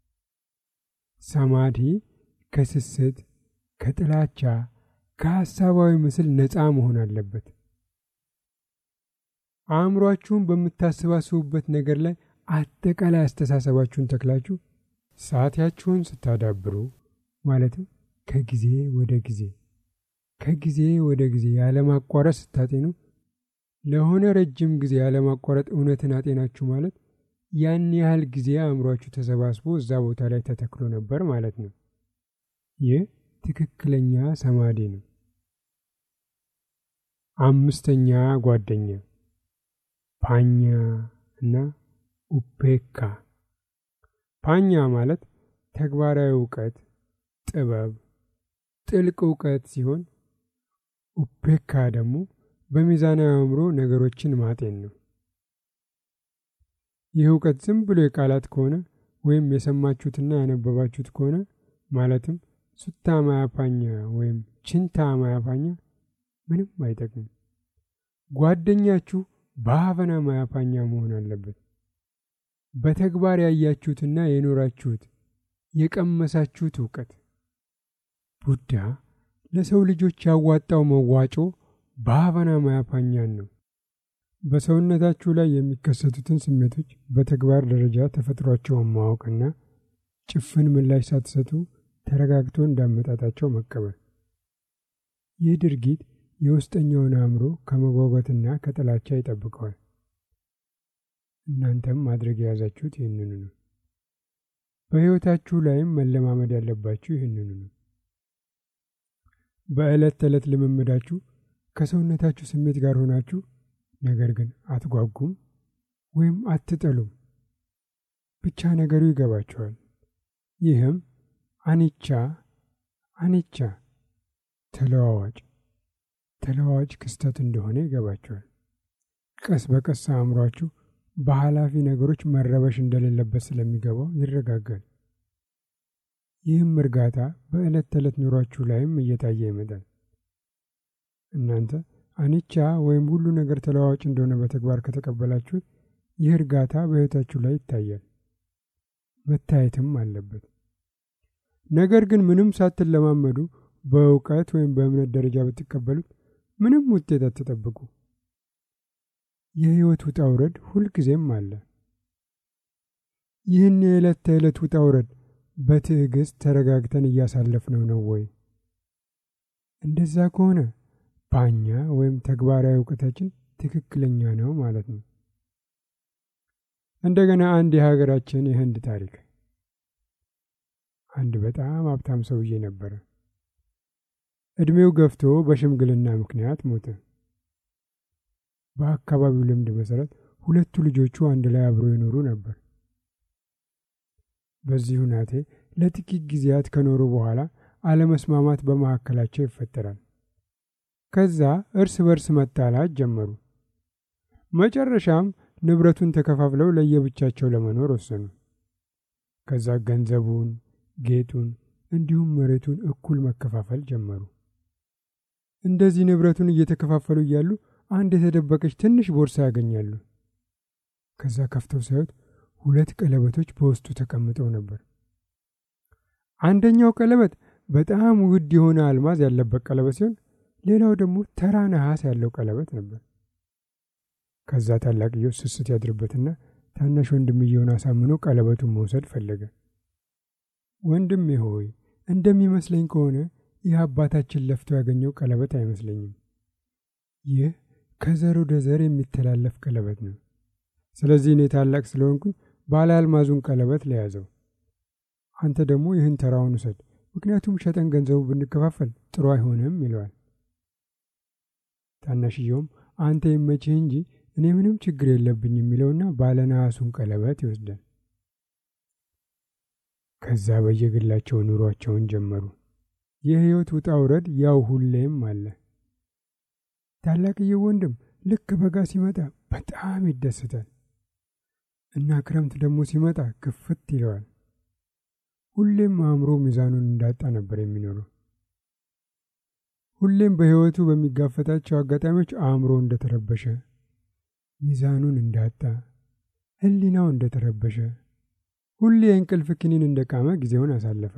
ሰማዲ ከስስት ከጥላቻ ከሐሳባዊ ምስል ነፃ መሆን አለበት። አእምሯችሁን በምታሰባስቡበት ነገር ላይ አጠቃላይ አስተሳሰባችሁን ተክላችሁ ሰዓታችሁን ስታዳብሩ ማለትም ከጊዜ ወደ ጊዜ ከጊዜ ወደ ጊዜ ያለማቋረጥ ስታጤኑ ለሆነ ረጅም ጊዜ ያለማቋረጥ እውነትን አጤናችሁ ማለት ያን ያህል ጊዜ አእምሯችሁ ተሰባስቦ እዛ ቦታ ላይ ተተክሎ ነበር ማለት ነው። ይህ ትክክለኛ ሰማዲ ነው። አምስተኛ ጓደኛ ፓኛ እና ኡፔካ። ፓኛ ማለት ተግባራዊ እውቀት፣ ጥበብ፣ ጥልቅ እውቀት ሲሆን ኡፔካ ደግሞ በሚዛናዊ አእምሮ ነገሮችን ማጤን ነው። ይህ እውቀት ዝም ብሎ የቃላት ከሆነ ወይም የሰማችሁትና ያነበባችሁት ከሆነ ማለትም ሱታ ማያፓኛ ወይም ችንታ ማያፓኛ ምንም አይጠቅምም። ጓደኛችሁ በሀፈና ማያፓኛ መሆን አለበት። በተግባር ያያችሁትና የኖራችሁት የቀመሳችሁት እውቀት። ቡዳ ለሰው ልጆች ያዋጣው መዋጮ በሀፈና ማያፓኛን ነው። በሰውነታችሁ ላይ የሚከሰቱትን ስሜቶች በተግባር ደረጃ ተፈጥሯቸውን ማወቅና ጭፍን ምላሽ ሳትሰጡ ተረጋግቶ እንዳመጣጣቸው መቀበል። ይህ ድርጊት የውስጠኛውን አእምሮ ከመጓጓትና ከጥላቻ ይጠብቀዋል። እናንተም ማድረግ የያዛችሁት ይህንኑ ነው። በሕይወታችሁ ላይም መለማመድ ያለባችሁ ይህንኑ ነው። በዕለት ተዕለት ልምምዳችሁ ከሰውነታችሁ ስሜት ጋር ሆናችሁ ነገር ግን አትጓጉም ወይም አትጠሉም። ብቻ ነገሩ ይገባችኋል። ይህም አኒቻ አኒቻ ተለዋዋጭ ተለዋዋጭ ክስተት እንደሆነ ይገባችኋል። ቀስ በቀስ አእምሯችሁ በኃላፊ ነገሮች መረበሽ እንደሌለበት ስለሚገባው ይረጋጋል። ይህም እርጋታ በዕለት ተዕለት ኑሯችሁ ላይም እየታየ ይመጣል። እናንተ አኒቻ ወይም ሁሉ ነገር ተለዋዋጭ እንደሆነ በተግባር ከተቀበላችሁት ይህ እርጋታ በሕይወታችሁ ላይ ይታያል፣ መታየትም አለበት። ነገር ግን ምንም ሳትለማመዱ በእውቀት ወይም በእምነት ደረጃ ብትቀበሉት ምንም ውጤት አትጠብቁ። የሕይወት ውጣ ውረድ ሁልጊዜም አለ። ይህን የዕለት ተዕለት ውጣ ውረድ በትዕግስት ተረጋግተን እያሳለፍነው ነው ወይ? እንደዛ ከሆነ ባኛ ወይም ተግባራዊ እውቀታችን ትክክለኛ ነው ማለት ነው። እንደገና አንድ የሀገራችን የህንድ ታሪክ። አንድ በጣም ሀብታም ሰውዬ ነበረ። ዕድሜው ገፍቶ በሽምግልና ምክንያት ሞተ። በአካባቢው ልምድ መሰረት ሁለቱ ልጆቹ አንድ ላይ አብረው ይኖሩ ነበር። በዚህ ሁናቴ ለጥቂት ጊዜያት ከኖሩ በኋላ አለመስማማት በመካከላቸው ይፈጠራል። ከዛ እርስ በርስ መጣላት ጀመሩ። መጨረሻም ንብረቱን ተከፋፍለው ለየብቻቸው ለመኖር ወሰኑ። ከዛ ገንዘቡን፣ ጌጡን እንዲሁም መሬቱን እኩል መከፋፈል ጀመሩ። እንደዚህ ንብረቱን እየተከፋፈሉ እያሉ አንድ የተደበቀች ትንሽ ቦርሳ ያገኛሉ። ከዛ ከፍተው ሳዩት ሁለት ቀለበቶች በውስጡ ተቀምጠው ነበር። አንደኛው ቀለበት በጣም ውድ የሆነ አልማዝ ያለበት ቀለበት ሲሆን ሌላው ደግሞ ተራ ነሐስ ያለው ቀለበት ነበር። ከዛ ታላቅየው ስስት ያድርበትና ታናሽ ወንድምየውን አሳምኖ ቀለበቱን መውሰድ ፈለገ። ወንድሜ ሆይ እንደሚመስለኝ ከሆነ ይህ አባታችን ለፍቶ ያገኘው ቀለበት አይመስለኝም። ይህ ከዘር ወደ ዘር የሚተላለፍ ቀለበት ነው። ስለዚህ እኔ ታላቅ ስለሆንኩኝ ባለ አልማዙን ቀለበት ለያዘው፣ አንተ ደግሞ ይህን ተራውን ውሰድ፣ ምክንያቱም ሸጠን ገንዘቡ ብንከፋፈል ጥሩ አይሆንም ይለዋል። ታናሽየውም አንተ ይመችህ እንጂ እኔ ምንም ችግር የለብኝ የሚለውና ባለ ነሐሱን ቀለበት ይወስዳል። ከዛ በየግላቸው ኑሯቸውን ጀመሩ። የሕይወት ውጣ ውረድ ያው ሁሌም አለ። ታላቅየው ወንድም ልክ በጋ ሲመጣ በጣም ይደሰታል እና ክረምት ደግሞ ሲመጣ ክፍት ይለዋል። ሁሌም አእምሮ ሚዛኑን እንዳጣ ነበር የሚኖረው። ሁሌም በሕይወቱ በሚጋፈጣቸው አጋጣሚዎች አእምሮ እንደተረበሸ፣ ሚዛኑን እንዳጣ፣ ሕሊናው እንደተረበሸ፣ ሁሌ የእንቅልፍ ክኒን እንደቃመ ጊዜውን አሳለፈ።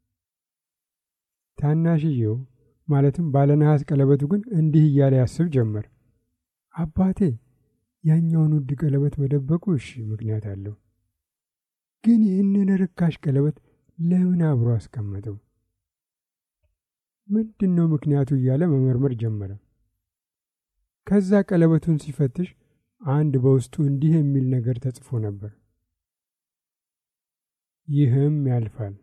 ታናሽየው ማለትም ባለነሐስ ቀለበቱ ግን እንዲህ እያለ ያስብ ጀመር። አባቴ ያኛውን ውድ ቀለበት መደበቁ እሺ ምክንያት አለው፣ ግን ይህንን ርካሽ ቀለበት ለምን አብሮ አስቀመጠው? ምንድን ነው ምክንያቱ እያለ መመርመር ጀመረ። ከዛ ቀለበቱን ሲፈትሽ አንድ በውስጡ እንዲህ የሚል ነገር ተጽፎ ነበር፣ ይህም ያልፋል።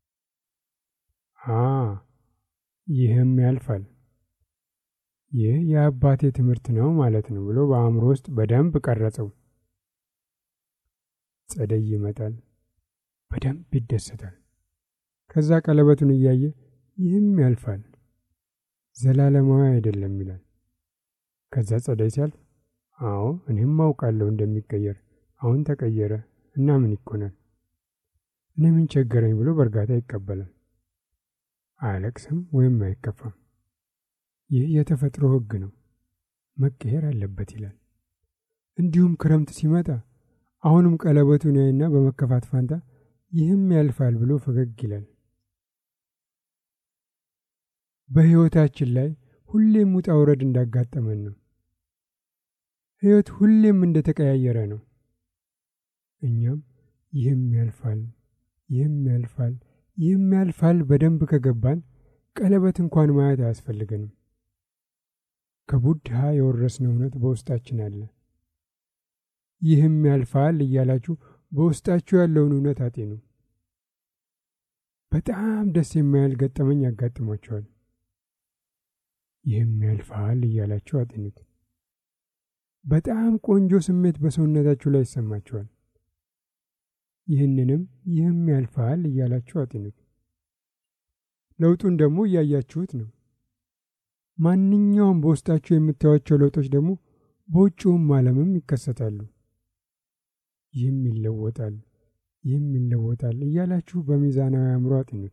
አ ይህም ያልፋል፣ ይህ የአባቴ ትምህርት ነው ማለት ነው ብሎ በአእምሮ ውስጥ በደንብ ቀረጸው። ጸደይ ይመጣል፣ በደንብ ይደሰታል። ከዛ ቀለበቱን እያየ ይህም ያልፋል፣ ዘላለማዊ አይደለም ይላል። ከዛ ጸደይ ሲያልፍ አዎ እኔም አውቃለሁ እንደሚቀየር፣ አሁን ተቀየረ እና ምን ይኮናል፣ እኔ ምን ቸገረኝ ብሎ በእርጋታ ይቀበላል። አያለቅስም ወይም አይከፋም። ይህ የተፈጥሮ ሕግ ነው፣ መቀየር አለበት ይላል። እንዲሁም ክረምት ሲመጣ አሁንም ቀለበቱን ያይና በመከፋት ፋንታ ይህም ያልፋል ብሎ ፈገግ ይላል። በሕይወታችን ላይ ሁሌም ውጣ ውረድ እንዳጋጠመን ነው። ሕይወት ሁሌም እንደተቀያየረ ነው። እኛም ይህም ያልፋል፣ ይህም ያልፋል፣ ይህም ያልፋል በደንብ ከገባን ቀለበት እንኳን ማየት አያስፈልገንም። ከቡድሃ የወረስነው እውነት በውስጣችን አለ። ይህም ያልፋል እያላችሁ በውስጣችሁ ያለውን እውነት አጤኑ። በጣም ደስ የማያል ገጠመኝ ያጋጥሟቸዋል። ይህም ያልፋል እያላችሁ አጤኑት። በጣም ቆንጆ ስሜት በሰውነታችሁ ላይ ይሰማችኋል። ይህንንም ይህም ያልፋል እያላችሁ አጤኑት። ለውጡን ደግሞ እያያችሁት ነው። ማንኛውም በውስጣችሁ የምታዩቸው ለውጦች ደግሞ በውጭውም ዓለምም ይከሰታሉ። ይህም ይለወጣል፣ ይህም ይለወጣል እያላችሁ በሚዛናዊ አእምሮ አጢኑት።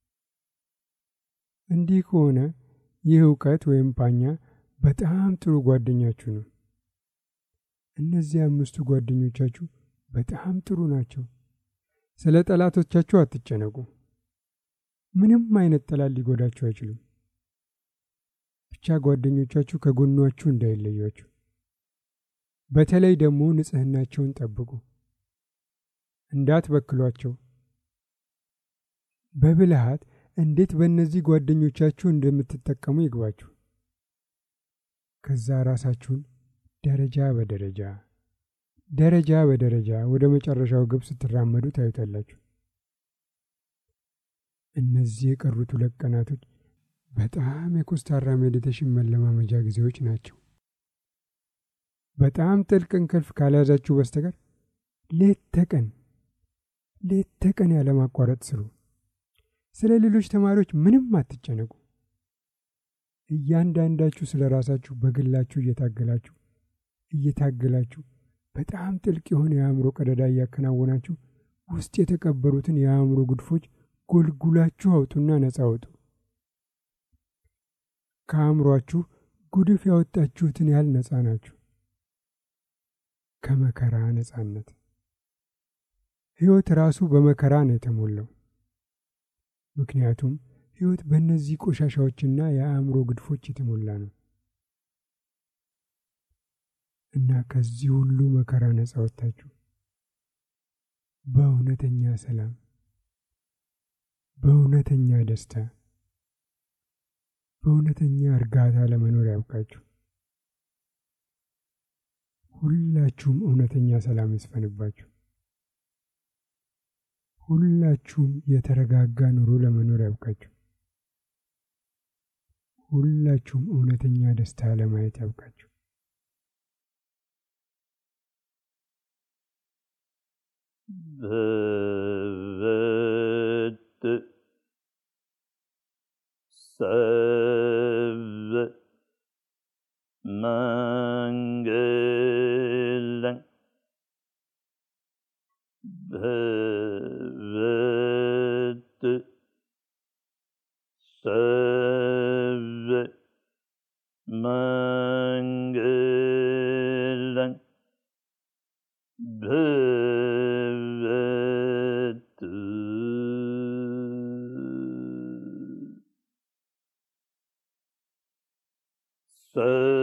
እንዲህ ከሆነ ይህ እውቀት ወይም ፓኛ በጣም ጥሩ ጓደኛችሁ ነው። እነዚህ አምስቱ ጓደኞቻችሁ በጣም ጥሩ ናቸው። ስለ ጠላቶቻችሁ አትጨነቁ። ምንም አይነት ጠላት ሊጎዳችሁ አይችሉም። ብቻ ጓደኞቻችሁ ከጎኗችሁ እንዳይለያችሁ። በተለይ ደግሞ ንጽሕናቸውን ጠብቁ፣ እንዳትበክሏቸው። በብልሃት እንዴት በእነዚህ ጓደኞቻችሁ እንደምትጠቀሙ ይግባችሁ። ከዛ ራሳችሁን ደረጃ በደረጃ ደረጃ በደረጃ ወደ መጨረሻው ግብ ስትራመዱ ታዩታላችሁ። እነዚህ የቀሩት ሁለት ቀናቶች በጣም የኮስታራ ሜዲቴሽን መለማመጃ ጊዜዎች ናቸው። በጣም ጥልቅ እንቅልፍ ካልያዛችሁ በስተቀር ሌት ተቀን ሌት ተቀን ያለማቋረጥ ስሩ። ስለ ሌሎች ተማሪዎች ምንም አትጨነቁ። እያንዳንዳችሁ ስለ ራሳችሁ በግላችሁ እየታገላችሁ እየታገላችሁ በጣም ጥልቅ የሆነ የአእምሮ ቀደዳ እያከናወናችሁ ውስጥ የተቀበሩትን የአእምሮ ጉድፎች ጎልጉላችሁ አውጡና ነፃ አውጡ። ከአእምሯችሁ ጉድፍ ያወጣችሁትን ያህል ነፃ ናችሁ። ከመከራ ነፃነት። ሕይወት ራሱ በመከራ ነው የተሞላው። ምክንያቱም ሕይወት በእነዚህ ቆሻሻዎችና የአእምሮ ግድፎች የተሞላ ነው እና ከዚህ ሁሉ መከራ ነፃ ወጥታችሁ በእውነተኛ ሰላም፣ በእውነተኛ ደስታ፣ በእውነተኛ እርጋታ ለመኖር ያብቃችሁ። ሁላችሁም እውነተኛ ሰላም ይስፈንባችሁ። ሁላችሁም የተረጋጋ ኑሮ ለመኖር ያብቃችሁ። ሁላችሁም እውነተኛ ደስታ ለማየት ያብቃችሁ።
भवत् सर्व मङ्गलम् भवत् सर्व मङ्गलम् भवतु स